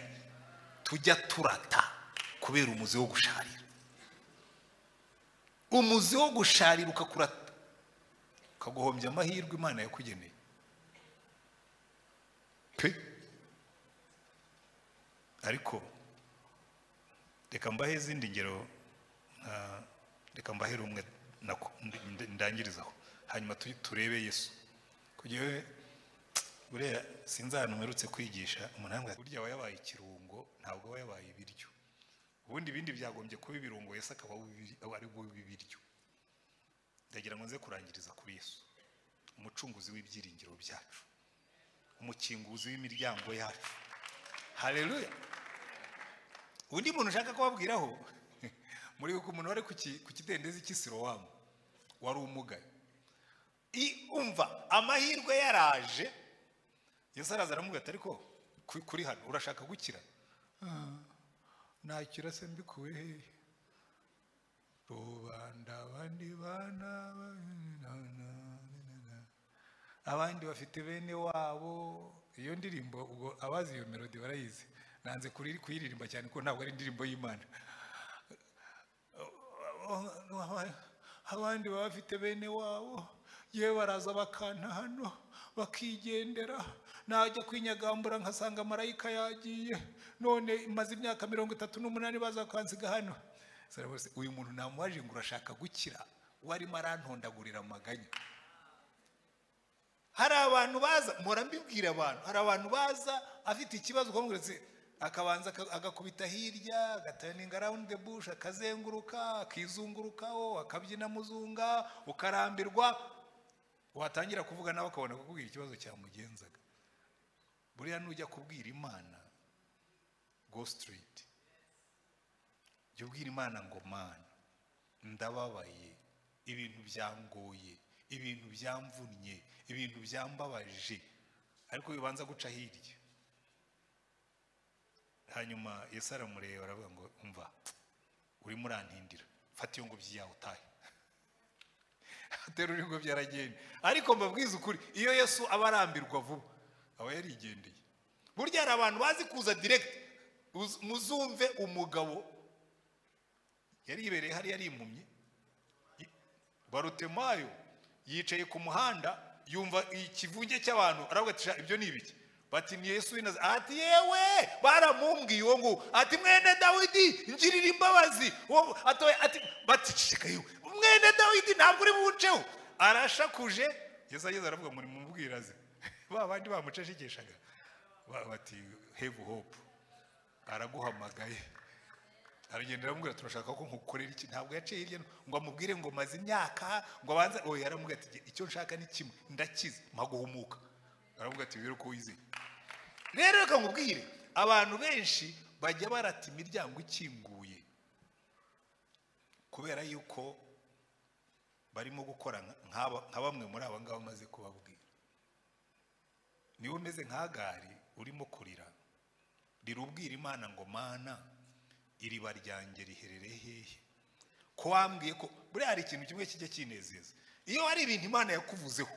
tujya turata kubera umuzi wo gusharira umuzi wo gusharira ukakurata ukaguhombya amahirwe imana yakugeneye pe ariko reka mbahe izindi ngero nka- reka mbahe rumwe nako ndi- ndangirizaho hanyuma tu- turebe yesu kugira we buriya sinzi ahantu mperutse kwigisha umuntu yambwira ati, burya aba yabaye ikirungo ntabwo aba yabaye ibiryo ubundi ibindi byagombye kuba ibirungo yesu akaba ubi- aba ari bube ibiryo ndagira ngo nze kurangiriza kuri yesu umucunguzi w'ibyiringiro byacu umukinguzi w'imiryango yacu hareruya undi muntu ushaka kubabwiraho muribuka umuntu wari ku ki- ku kidendezi cy'isirowamu wari umugaye I- umva amahirwe yaraje yesu araza aramubwira ati ariko ku- kuri hano urashaka gukira "Ah, nakira se mbikuye hehe rubanda abandi bana ba- na- na- na- na." abandi bafite bene wabo iyo ndirimbo ubwo abazi iyo melodi barayizi nanze kuri- kuyiririmba cyane kuko ntabwo ari indirimbo y'imana abandi baba bafite bene wabo yewe baraza bakanta hano bakigendera najya kwinyagambura nkasanga marayika yagiye none maze imyaka mirongo itatu n'umunani baza kwansiga hano Sarabose, uyu muntu namubaje ngo urashaka gukira warimo arantondagurira amaganya hari abantu baza mpora mbibwira abantu hari abantu baza afite ikibazo ukamweretse akabanza aka- agakubita hirya agaturninga around the bush akazenguruka akizungurukaho akabyina muzunga ukarambirwa watangira kuvuga nawe akabona kukubwira ikibazo cyamugenzaga buriya nujya kubwira imana go straight jya ubwira imana ngo mana ndababaye ibintu byangoye ibintu byamvunnye ibintu byambabaje ariko bibanza guca hirya hanyuma yesu aramureba aravuga ngo umva urimo urantindira fata iyo ngobyi yawe utahe aterura ingobyi aragenda ariko mbabwiza ukuri iyo yesu aba arambirwa vuba aba yarigendeye burya hari abantu bazi kuza direkiti muzumve umugabo yari yibereye hariya arimumye barutemayo yicaye ku muhanda yumva ikivunge cy'abantu aravuga ati "Sha, ibyo ni ibiki bati ni yesu w'inaza ati yewe baramumbwiye uwo nguwo ati mwene dawidi ngirira imbabazi uwo atoye ati bati ceceka yewe mwene dawidi ntabwo uri buwuceho arashakuje yesu ageze aravuga ngo nimumubwiraze ba bandi bamucecekeshaga Ba- bati have hope araguhamagaye aragenda aramubwira turashaka ko nkukorera iki ntabwo yaciye hirya no- ngo amubwire ngo maze imyaka ngo abanze oya aramubwira ati icyo nshaka ni kimwe ndakize mpaguhumuka aramubwira ati rero ko wizeye rero reka nkubwire abantu benshi bajya barata imiryango ikinguye kubera yuko barimo gukora nka- nk'aba nka bamwe muri aba ngaba maze kubabwira niba umeze nka gari urimo kurira rirubwira imana ngo mana iriba ryanjye riherereye hehe ko wambwiye ko buriya hari ikintu kimwe kijya kinezeza iyo hari ibintu imana yakuvuzeho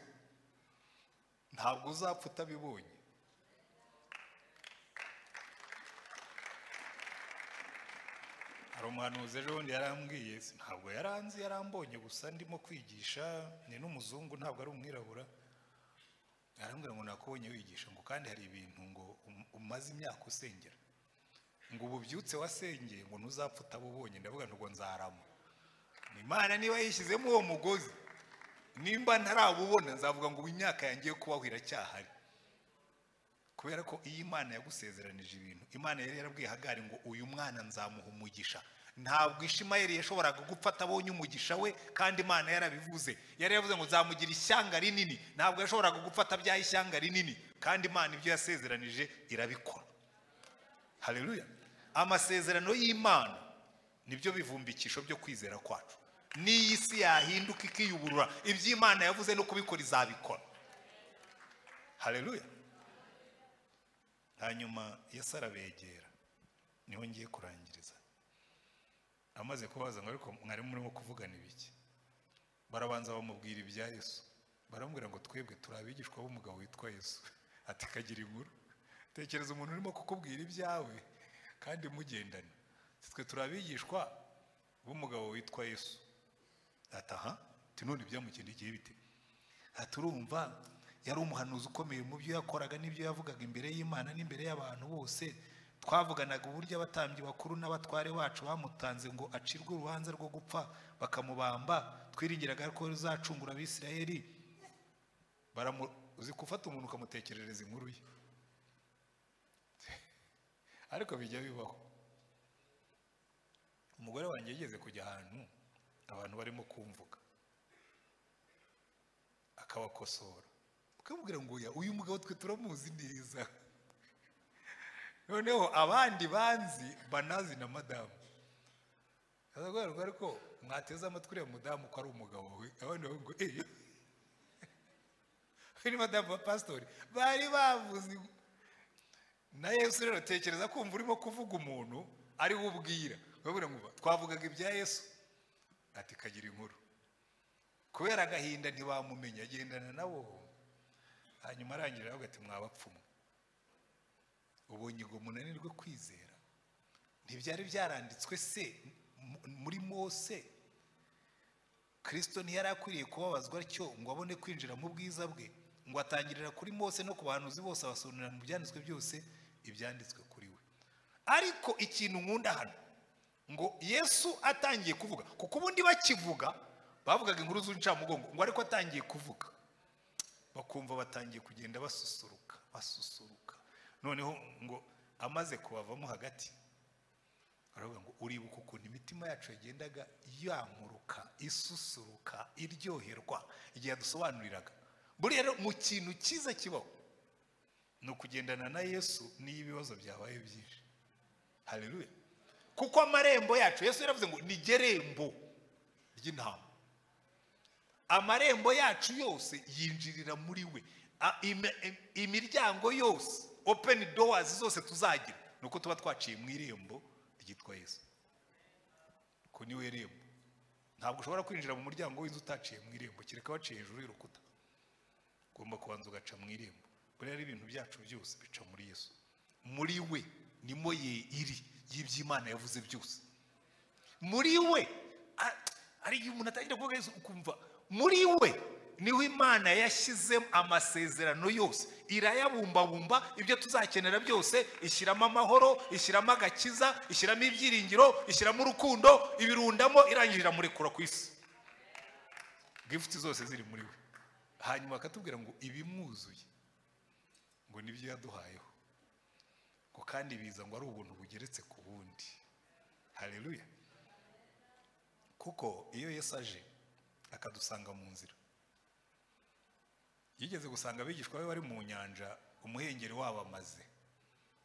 ntabwo uzapfa utabibonye hari umuhanuzi ejo bundi yarambwiye si- ntabwo yaranzi yarambonye gusa ndimo kwigisha ni n'umuzungu ntabwo ari umwirabura arambwira ngo nakubonye wigisha ngo kandi hari ibintu ngo um- umaze imyaka usengera ngo ubu byutse wasengeye ngo ntuzapfa utabubonye ndavuga ngo nzarama Ni imana niba yishyizemo uwo mugozi nimba ntarabubona nzavuga ngo ubu imyaka yanjye yo kubaho iracyahari kubera ko iyi imana yagusezeranije ibintu imana yari yarabwiye hagari ngo uyu mwana nzamuha umugisha ntabwo ishimayeli yashoboraga gupfa atabonye umugisha we kandi imana yarabivuze yari yavuze ngo nzamugira ishyanga rinini ntabwo yashoboraga gupfa atabyaye ishyanga rinini kandi imana ibyo yasezeranije irabikora haleluya amasezerano y'imana nibyo bivumbikisho byo kwizera kwacu n'iyi si yahinduka ikiyuburura ibyo imana yavuze no kubikora izabikora haleluya hanyuma yesu arabegera niho ngiye kurangiriza amaze kubaza ngo ariko mwarimu murimo kuvugana ibiki barabanza bamubwira ibya yesu baramubwira ngo twebwe turi abigishwa b'umugabo witwa yesu ati kagira inkuru tekereza umuntu urimo kukubwira ibyawe kandi mugendana Ati, twe turi abigishwa b'umugabo witwa yesu ati aha ati none ibyamukindikiye bite ati urumva yari umuhanuzi ukomeye mu byo yakoraga n'ibyo yavugaga imbere y'imana n'imbere y'abantu bose twavuganaga uburyo abatambyi bakuru n'abatware bacu bamutanze ngo acirwe urubanza rwo gupfa bakamubamba twiringiraga ko ruzacungura abisirayeli baramu uzi gufata umuntu ukamutekerereza inkuru ye ariko bijya bibaho umugore wanjye yigeze kujya ahantu abantu barimo kumvuga akabakosora ukamubwira ngo oya uyu mugabo twe turamuzi neza noneho abandi banzi banazi na madamu azaguhera ngo ariko mwateze amatwi uriya mudamu ko ari umugabo we abandi bavuga ngo eee we ni madamu wa pasitori bari bavuze na yesu rero tekereza kumva urimo kuvuga umuntu ariwe ubwira urabona ngo twavugaga ibya yesu ati kagira inkuru kubera agahinda ntibamumenya agendana nabo hanyuma arangira aravuga ati mwabapfumu ubonye ngo munanirwe kwizera ntibyari byaranditswe se mu- muri mose kirisito ntiyari akwiriye kubabazwa atyo ngo abone kwinjira mu bwiza bwe ngo atangirira kuri mose no ku bahanuzi bose abasobanurira mu byanditswe byose ibyanditswe kuri we ariko ikintu nkunda hano ngo yesu atangiye kuvuga kuko ubundi bakivuga bavugaga inkuru z'incamugongo ngo ariko atangiye kuvuga bakumva batangiye kugenda basusuruka basusuruka noneho ngo amaze kubavamo hagati baravuga ngo uribuka ukuntu imitima yacu yagendaga yankuruka isusuruka iryoherwa igihe yadusobanuriraga buriya rero mu kintu cyiza kibaho ni ukugendana na yesu n'iyo ibibazo byabaye byinshi haleluya kuko amarembo yacu yesu yaravuze ngo ni gerembo ry'intama amarembo yacu yose yinjirira muri we A- im- im- imiryango yose open doors zose tuzagira ni uko tuba twaciye mu irembo ryitwa yesu ko ni we rembo ntabwo ushobora kwinjira mu muryango w'inzu utaciye mu irembo kereka waciye hejuru y'urukuta ugomba kubanza ugaca mu irembo buriya ibintu byacu byose bica muri yesu muri we nimo ye iri y'iby'imana yavuze byose muri we a- hari igihe umuntu atangira kuvuga yesu ukumva muri we niho imana yashyizemo amasezerano yose irayabumbabumba ibyo tuzakenera byose ishyiramo amahoro ishyiramo agakiza ishyiramo ibyiringiro ishyiramo urukundo ibirundamo irangije iramurekura ku isi gifuti zose ziri muri we hanyuma akatubwira ngo ibimwuzuye ngo nibyo yaduhayeho ngo kandi biza ngo ari ubuntu bugeretse ku bundi hareruya kuko iyo yesu aje akadusanga mu nzira yigeze gusanga abigishwa be bari mu nyanja umuhengeri wabamaze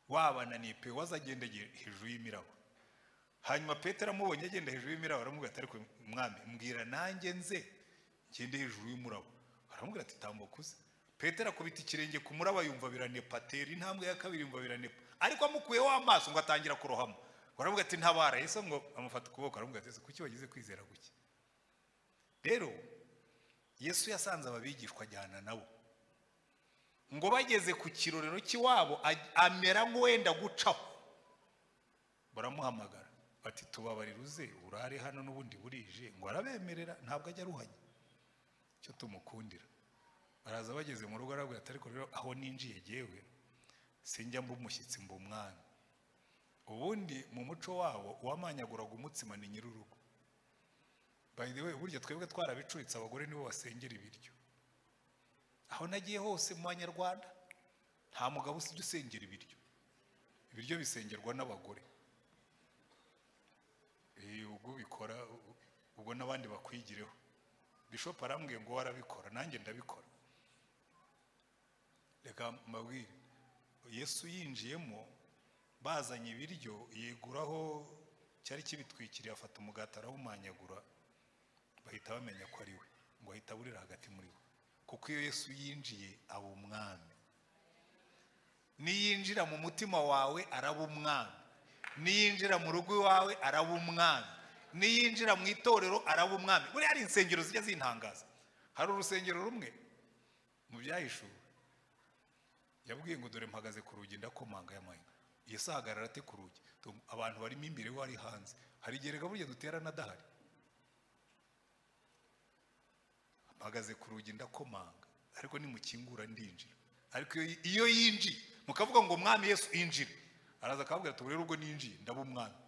wabananiye pe waza agendeye hejuru y'imiraba hanyuma petero amubonye agenda hejuru y'imiraba aramubwira ati ariko mwami mbwira nanjye nze ngende hejuru y'umuraba aramubwira ati tambuka uze petero akubita ikirenge ku muraba yumva biranepa atera intambwe ya kabiri yumva biranepa ariko amukuyeho amaso ngo atangira kurohamo baravuga ati ntabara yesu ngo amufata ukuboko aramubwira ati "Ese kuki wagize kwizera guke rero yesu yasanze ababigishwa ajyana nabo ngo bageze ku kirorero cy'iwabo aj- amera nk'uwenda gucaho baramuhamagara bati tubabarire uze urare hano n'ubundi burije ngo arabemerera ntabwo ajya aruhanya icyo tumukundira baraza bageze mu rugo arabwira ati ariko rero aho ninjiye jyewe sinjya mba umushyitsi mba umwami ubundi mu muco wabo uwamanyaguraga umutsima ni nyir'urugo by the way burya twebwe twarabicuritse abagore nibo basengera ibiryo aho nagiye hose mu banyarwanda nta mugabo usibye usengera ibiryo ibiryo bisengerwa n'abagore Eh, ubwo ubikora u- ubwo n'abandi bakwigireho bishop arambwiye ngo warabikora nanjye ndabikora reka mbabwire yesu yinjiyemo bazanye ibiryo yeguraho cyari kibitwikiriye afata umugati arawumanyagura bahita bamenya ko ari we ngo ahita aburira hagati muri bo kuko iyo yesu yinjiye aba umwami niyinjira mu mutima wawe araba umwami niyinjira mu rugo iwawe araba umwami niyinjira mu itorero araba umwami buriya hari insengero zijya zintangaza hari urusengero rumwe mu byahishuwe yabwiye ngo dore mpagaze ku rugi ndakomanga y'amanywa iyo saha ahagarara ate ku rugi Tum- abantu barimo imbere we ari hanze hari igihe reka burya duterana adahari mpagaze ku rugi ndakomanga ariko nimukingura ndinjira ariko iyo- iyo yinjiye mukavuga ngo umwami yesu injire araza akababwira ati "Ubu rero ubwo ninjiye ndaba umwami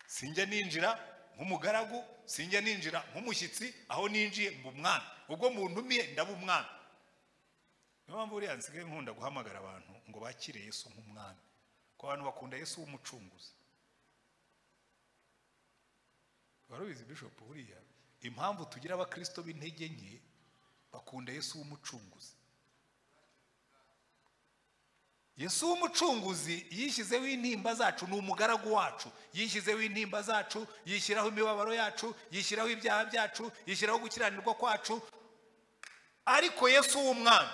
sinjya ninjira nk'umugaragu sinjya ninjira nk'umushyitsi aho ninjiye mba umwami ubwo muntumiye ndaba umwami niyo mpamvu buriya nsigaye nkunda guhamagara abantu ngo bakire yesu nk'umwami kuko abantu bakunda yesu w'umucunguzi wari ubizi bishop buriya impamvu tugira abakirisito b'intege nke bakunda yesu w'umucunguzi yesu w'umucunguzi yishyizeho intimba zacu ni umugaragu wacu yishyizeho intimba zacu yishyiraho imibabaro yacu yishyiraho ibyaha byacu yishyiraho gukiranirwa kwacu ariko yesu w'umwami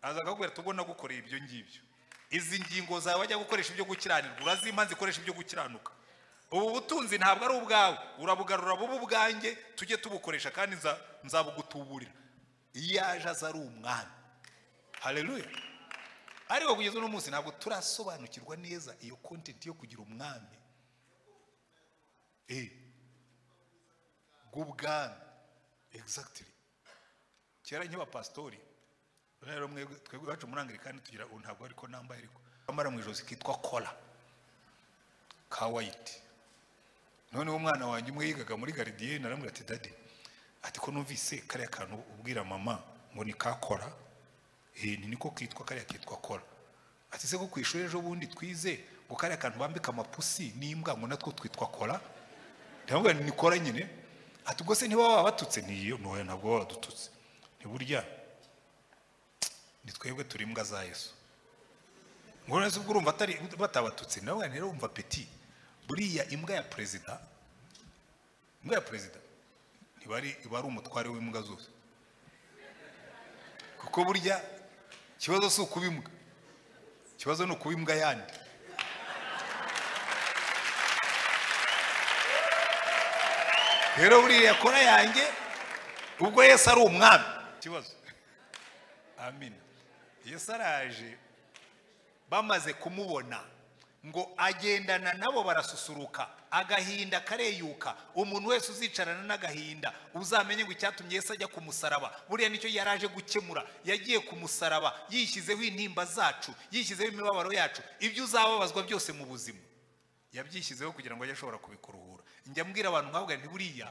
aza akakubwira ati ubwo nagukoreye ibyo ngibyo izi ngingo zawe wajya gukoresha ibyo gukiranirwa urazimpa zikoresha ibyo gukiranuka ubu butunzi ntabwo ari ubwawe urabugarura buba ubwanjye tujye tubukoresha kandi nza- nzabugutuburira iyo aje aza ari umwami hareruya ariko kugeza uno munsi ntabwo turasobanukirwa neza iyo kontenti yo kugira umwami eh bw'ubwami exactly kera nk'iba pasitori rero mwebwe twebwe iwacu muri angirikani tugira ubu ntabwo ariko nambaye ariko kwambara mu ijosi kitwa kola ka wayiti noneho umwana wanjye umwe yigaga muri garidiyeni aramubwira ati dade ati ko numvise kariya kantu ubwira mama ngo ni ka kola eh ni niko kitwa kariya kitwa kola ati se ko ku ishuri ejo bundi twize ngo kariya kantu bambika amapusi n'imbwa ngo natwo twitwa kola ndamubwira nti ni kola nyine ati ubwo se ntiba wabatutse ntiyo ntoya ntabwo baba badututse ntiburya ni twebwe turi imbwa za yesu ngo none se ubwo urumva atari batabatutse nawe rero wumva peti buriya imbwa ya perezida imbwa ya perezida iba ari iba ari umutware w'imbwa zose kuko burya ikibazo si ukuba imbwa ikibazo ni ukuba imbwa yandi rero buriya kora yanjye ubwo yesu ari umwami ikibazo amina yesu araje bamaze kumubona ngo agendana nabo barasusuruka agahinda kareyuka umuntu wese uzicarana n'agahinda uzamenye ngo icyatumye Yesu ajya ku musaraba buriya nicyo yari aje gukemura yagiye ku musaraba yishyizeho intimba zacu yishyizeho imibabaro yacu ibyo uzababazwa byose mu buzima yabyishyizeho kugira ngo ajye ashobora kubikuruhura njya mbwira abantu nkavuga nti buriya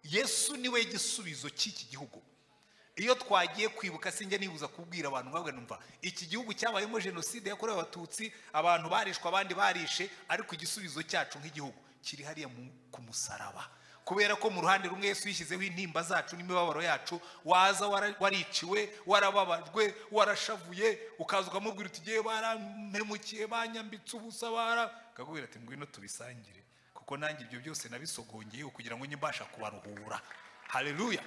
yesu niwe gisubizo cy'iki gihugu iyo twagiye kwibuka sinjya nibuza kubwira abantu nkavuga numva iki gihugu cyabayemo jenoside yakorewe abatutsi abantu barishwe abandi barishe ariko igisubizo cyacu nk'igihugu kiri hariya mu- ku musaraba kubera ko mu ruhande rumwe yesu yishyizeho intimba zacu n'imibabaro yacu waza wara- wariciwe warababajwe warashavuye ukaza ukamubwira uti ngewe barampemukiye banyambitse ubusa bara akakubwira ati ngwino tubisangire kuko nanjye ibyo byose nabisogongeyeho kugira ngo njye mbasha kubaruhura hareruya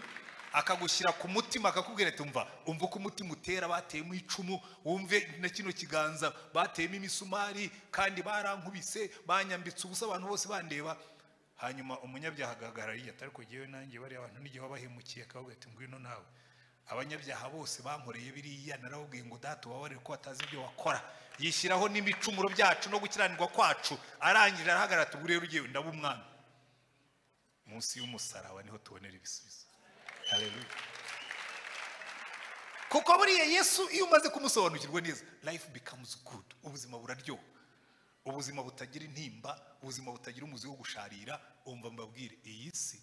akagushyira ku mutima akakubwira ati umva umva uko umutima utera bateyemo icumu wumve na kino kiganza bateyemo imisumari kandi barankubise banyambitse ubusa abantu bose bandeba hanyuma umunyabyaha agahagarara yiyata ariko jyewe nanjye bariya abantu n'igihe wabahemukiye akababwira ati ngwino nawe abanyabyaha bose bankoreye biriya narababwiye ngo data ubabarire ko batazi ibyo wakora yishyiraho n'ibicumuro byacu no gukiranirwa kwacu arangije arahagarara ati ubu rero ugiye ndaba umwami munsi y'umusaraba niho tubonera ibisubizo Hallelujah. kuko buriya yesu iyo umaze kumusobanukirwa neza life becomes good ubuzima buraryoha ubuzima butagira intimba ubuzima butagira umuzi wo gusharira umva mbabwire iyi si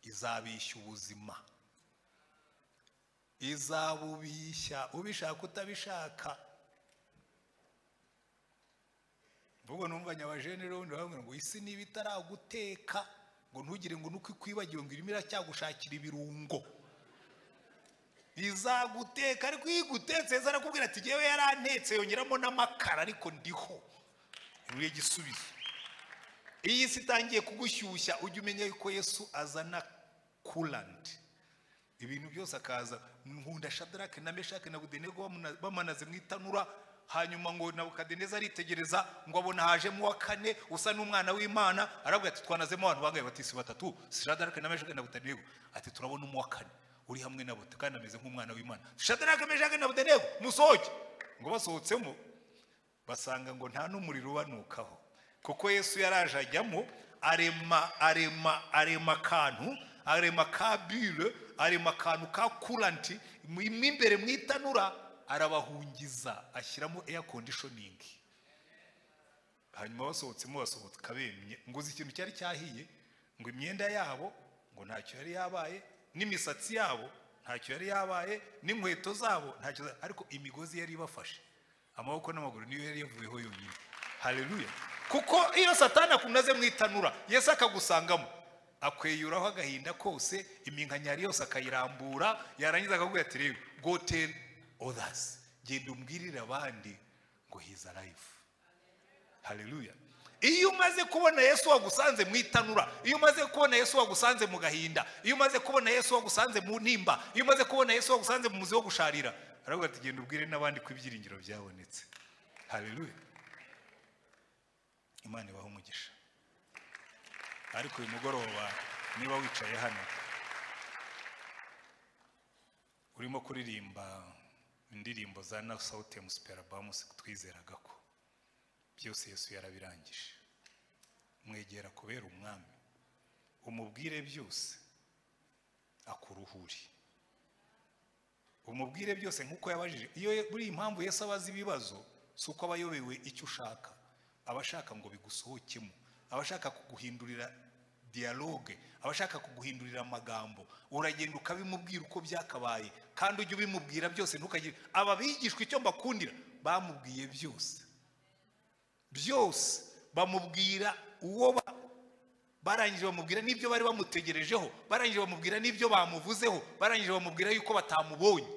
izabishya ubuzima izabubishya ubishaka utabishaka mvugo numva nyabajene rero ubundi bamwe ngo isi niba itaraguteka ngo ntugire ngo nuko ikwibagiwe ngo irimo iracyagushakira ibirungo izaguteka ariko iyo igutetse Yesu arakubwira ati ngewe yarantetse yongeramo n'amakara ariko ndiho niwe gisubizo iyi si itangiye kugushyushya ujye umenya yuko yesu azana kuranti ibintu byose akaza nkunda shadarake na meshake na budenego bamuna- bamanaze mu itanura hanyuma ngo nabukadineza aritegereza ngo abona hajemo uwa kane usa n'umwana w'imana aravuga ati twanazemo abantu bangaye batisi batatu siradarake na meshake na budenego ati turabona umuwa kane uri hamwe nabo kandi ameze nk'umwana w'imana siradarake meshake na budenego musohoke ngo basohotsemo basanga ngo nta n'umuriro ubanukaho kuko yesu yaraje ajyamo arema arema arema akantu arema ka bure arema akantu ka kuranti mu imbere mu itanura arabahungiza ashyiramo eya kondishoningi hanyuma basohotsemo basohoka bemye ngo uzi ikintu cyari cyahiye ngo imyenda yabo ngo ntacyo yari yabaye n'imisatsi yabo ntacyo yari yabaye n'inkweto zabo ntacyo za- ariko imigozi yari ibafashe amaboko n'amaguru niyo yari yavuyeho yonyine hareruya kuko iyo satani akunaze mu itanura yesu akagusangamo akweyuraho agahinda kose iminkanyari yose akayirambura yarangiza akavuga ati rero go tell others genda umbwirire abandi ngo he's alive hareruya iyo umaze kubona yesu wagusanze mu itanura iyo umaze kubona yesu wagusanze mu gahinda iyo umaze kubona yesu wagusanze mu nimba iyo umaze kubona yesu wagusanze mu muzi wo gusharira aravuga ati genda ubwire n'abandi ko ibyiringiro byabonetse hareruya imana ibaha umugisha ariko uyu mugoroba niba wicaye hano urimo kuririmba indirimbo za na sawutemu superabamusi twizeraga ko byose yesu yarabirangije mwegera kubera umwami umubwire byose akuruhure umubwire byose nk'uko yabajije iyo buri impamvu yesu abaza ibibazo si uko aba ayobewe icyo ushaka aba ashaka ngo bigusohokemo aba ashaka kuguhindurira diyaloge aba ashaka kuguhindurira amagambo uragenda ukabimubwira uko byakabaye kandi ujye ubimubwira byose ntukagire aba bigishwa icyo mbakundira bamubwiye byose byose bamubwira uwo ba- barangije bamubwira n'ibyo bari bamutegerejeho barangije bamubwira n'ibyo bamuvuzeho barangije bamubwira yuko batamubonye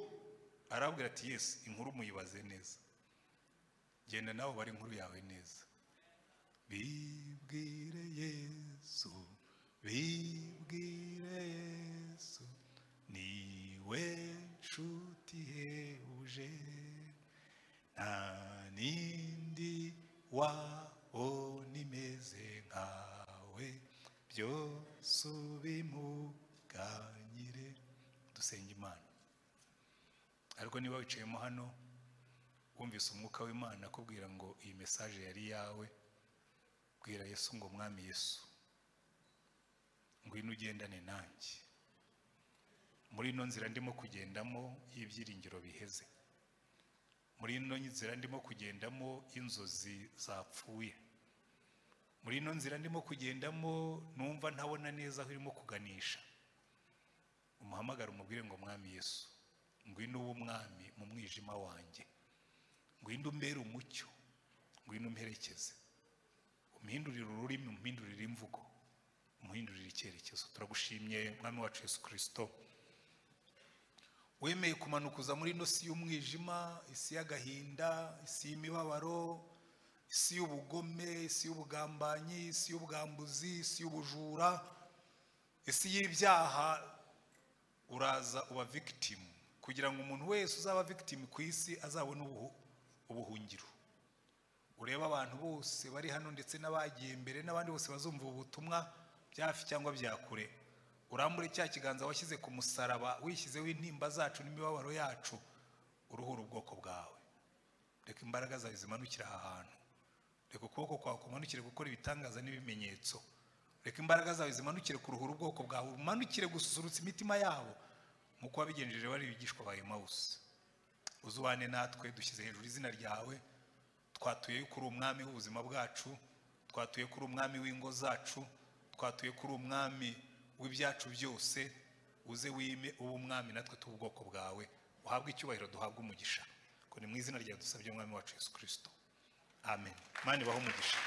arabwira ati yesu inkuru muyibaze neza genda nawe ubare inkuru yawe neza bibwire yesu bibwire yesu niwe nshuti ihebuje nta n'indi wabona imeze nkawe byose ubimuganyire dusenga imana ariko niba wicayemo hano wumvise umwuka w'imana akubwira ngo iyi mesaje yari iyawe bwira yesu ngo mwami yesu ngwino ugendane nanjye muri ino nzira ndimo kugendamo y'ibyiringiro biheze muri ino nzira ndimo kugendamo inzozi zapfuye muri ino nzira ndimo kugendamo numva ntabona neza aho irimo kuganisha umuhamagara umubwire ngo mwami yesu ngwino ube umwami mu mwijima wanjye ngwino umbere umucyo ngwino umperekeze umuhindurire ururimi umuhindurire imvugo umuhindurire icyerekezo turagushimye mwami wacu yesu kirisito wemeye kumanuka uza muri ino si y'umwijima isi y'agahinda isi y'imibabaro isi y'ubugome isi y'ubugambanyi isi y'ubwambuzi isi y'ubujura isi y'ibyaha uraza uba victim kugira ngo umuntu wese uzaba victim ku isi azabone ubuhu- ubuhungiro urebe abantu bose bari hano ndetse n'abagiye mbere n'abandi bose bazumva ubu butumwa bya hafi cyangwa bya kure urambure cya kiganza washyize ku musaraba wishyizeho intimba zacu n'imibabaro yacu uruhura ubwoko bwawe reka imbaraga zawe zimanukire aha hantu reka ukuboko kwawe kumanukire gukora ibitangaza n'ibimenyetso reka imbaraga zawe zimanukire kuruhura ubwoko bwawe umanukire gususurutsa imitima yabo nk'uko wabigenjeje bari bigishwa ba emawusi uzubane natwe dushyize hejuru izina ryawe twatuye kuri umwami w'ubuzima bwacu twatuye kuri umwami w'ingo zacu twatuye kuri umwami w'ibyacu byose uze wime ube umwami natwe tube ubwoko bwawe uhabwe icyubahiro duhabwe umugisha ngo ni mu izina rya dusabye umwami wacu yesu kirisito amen mani baho umugisha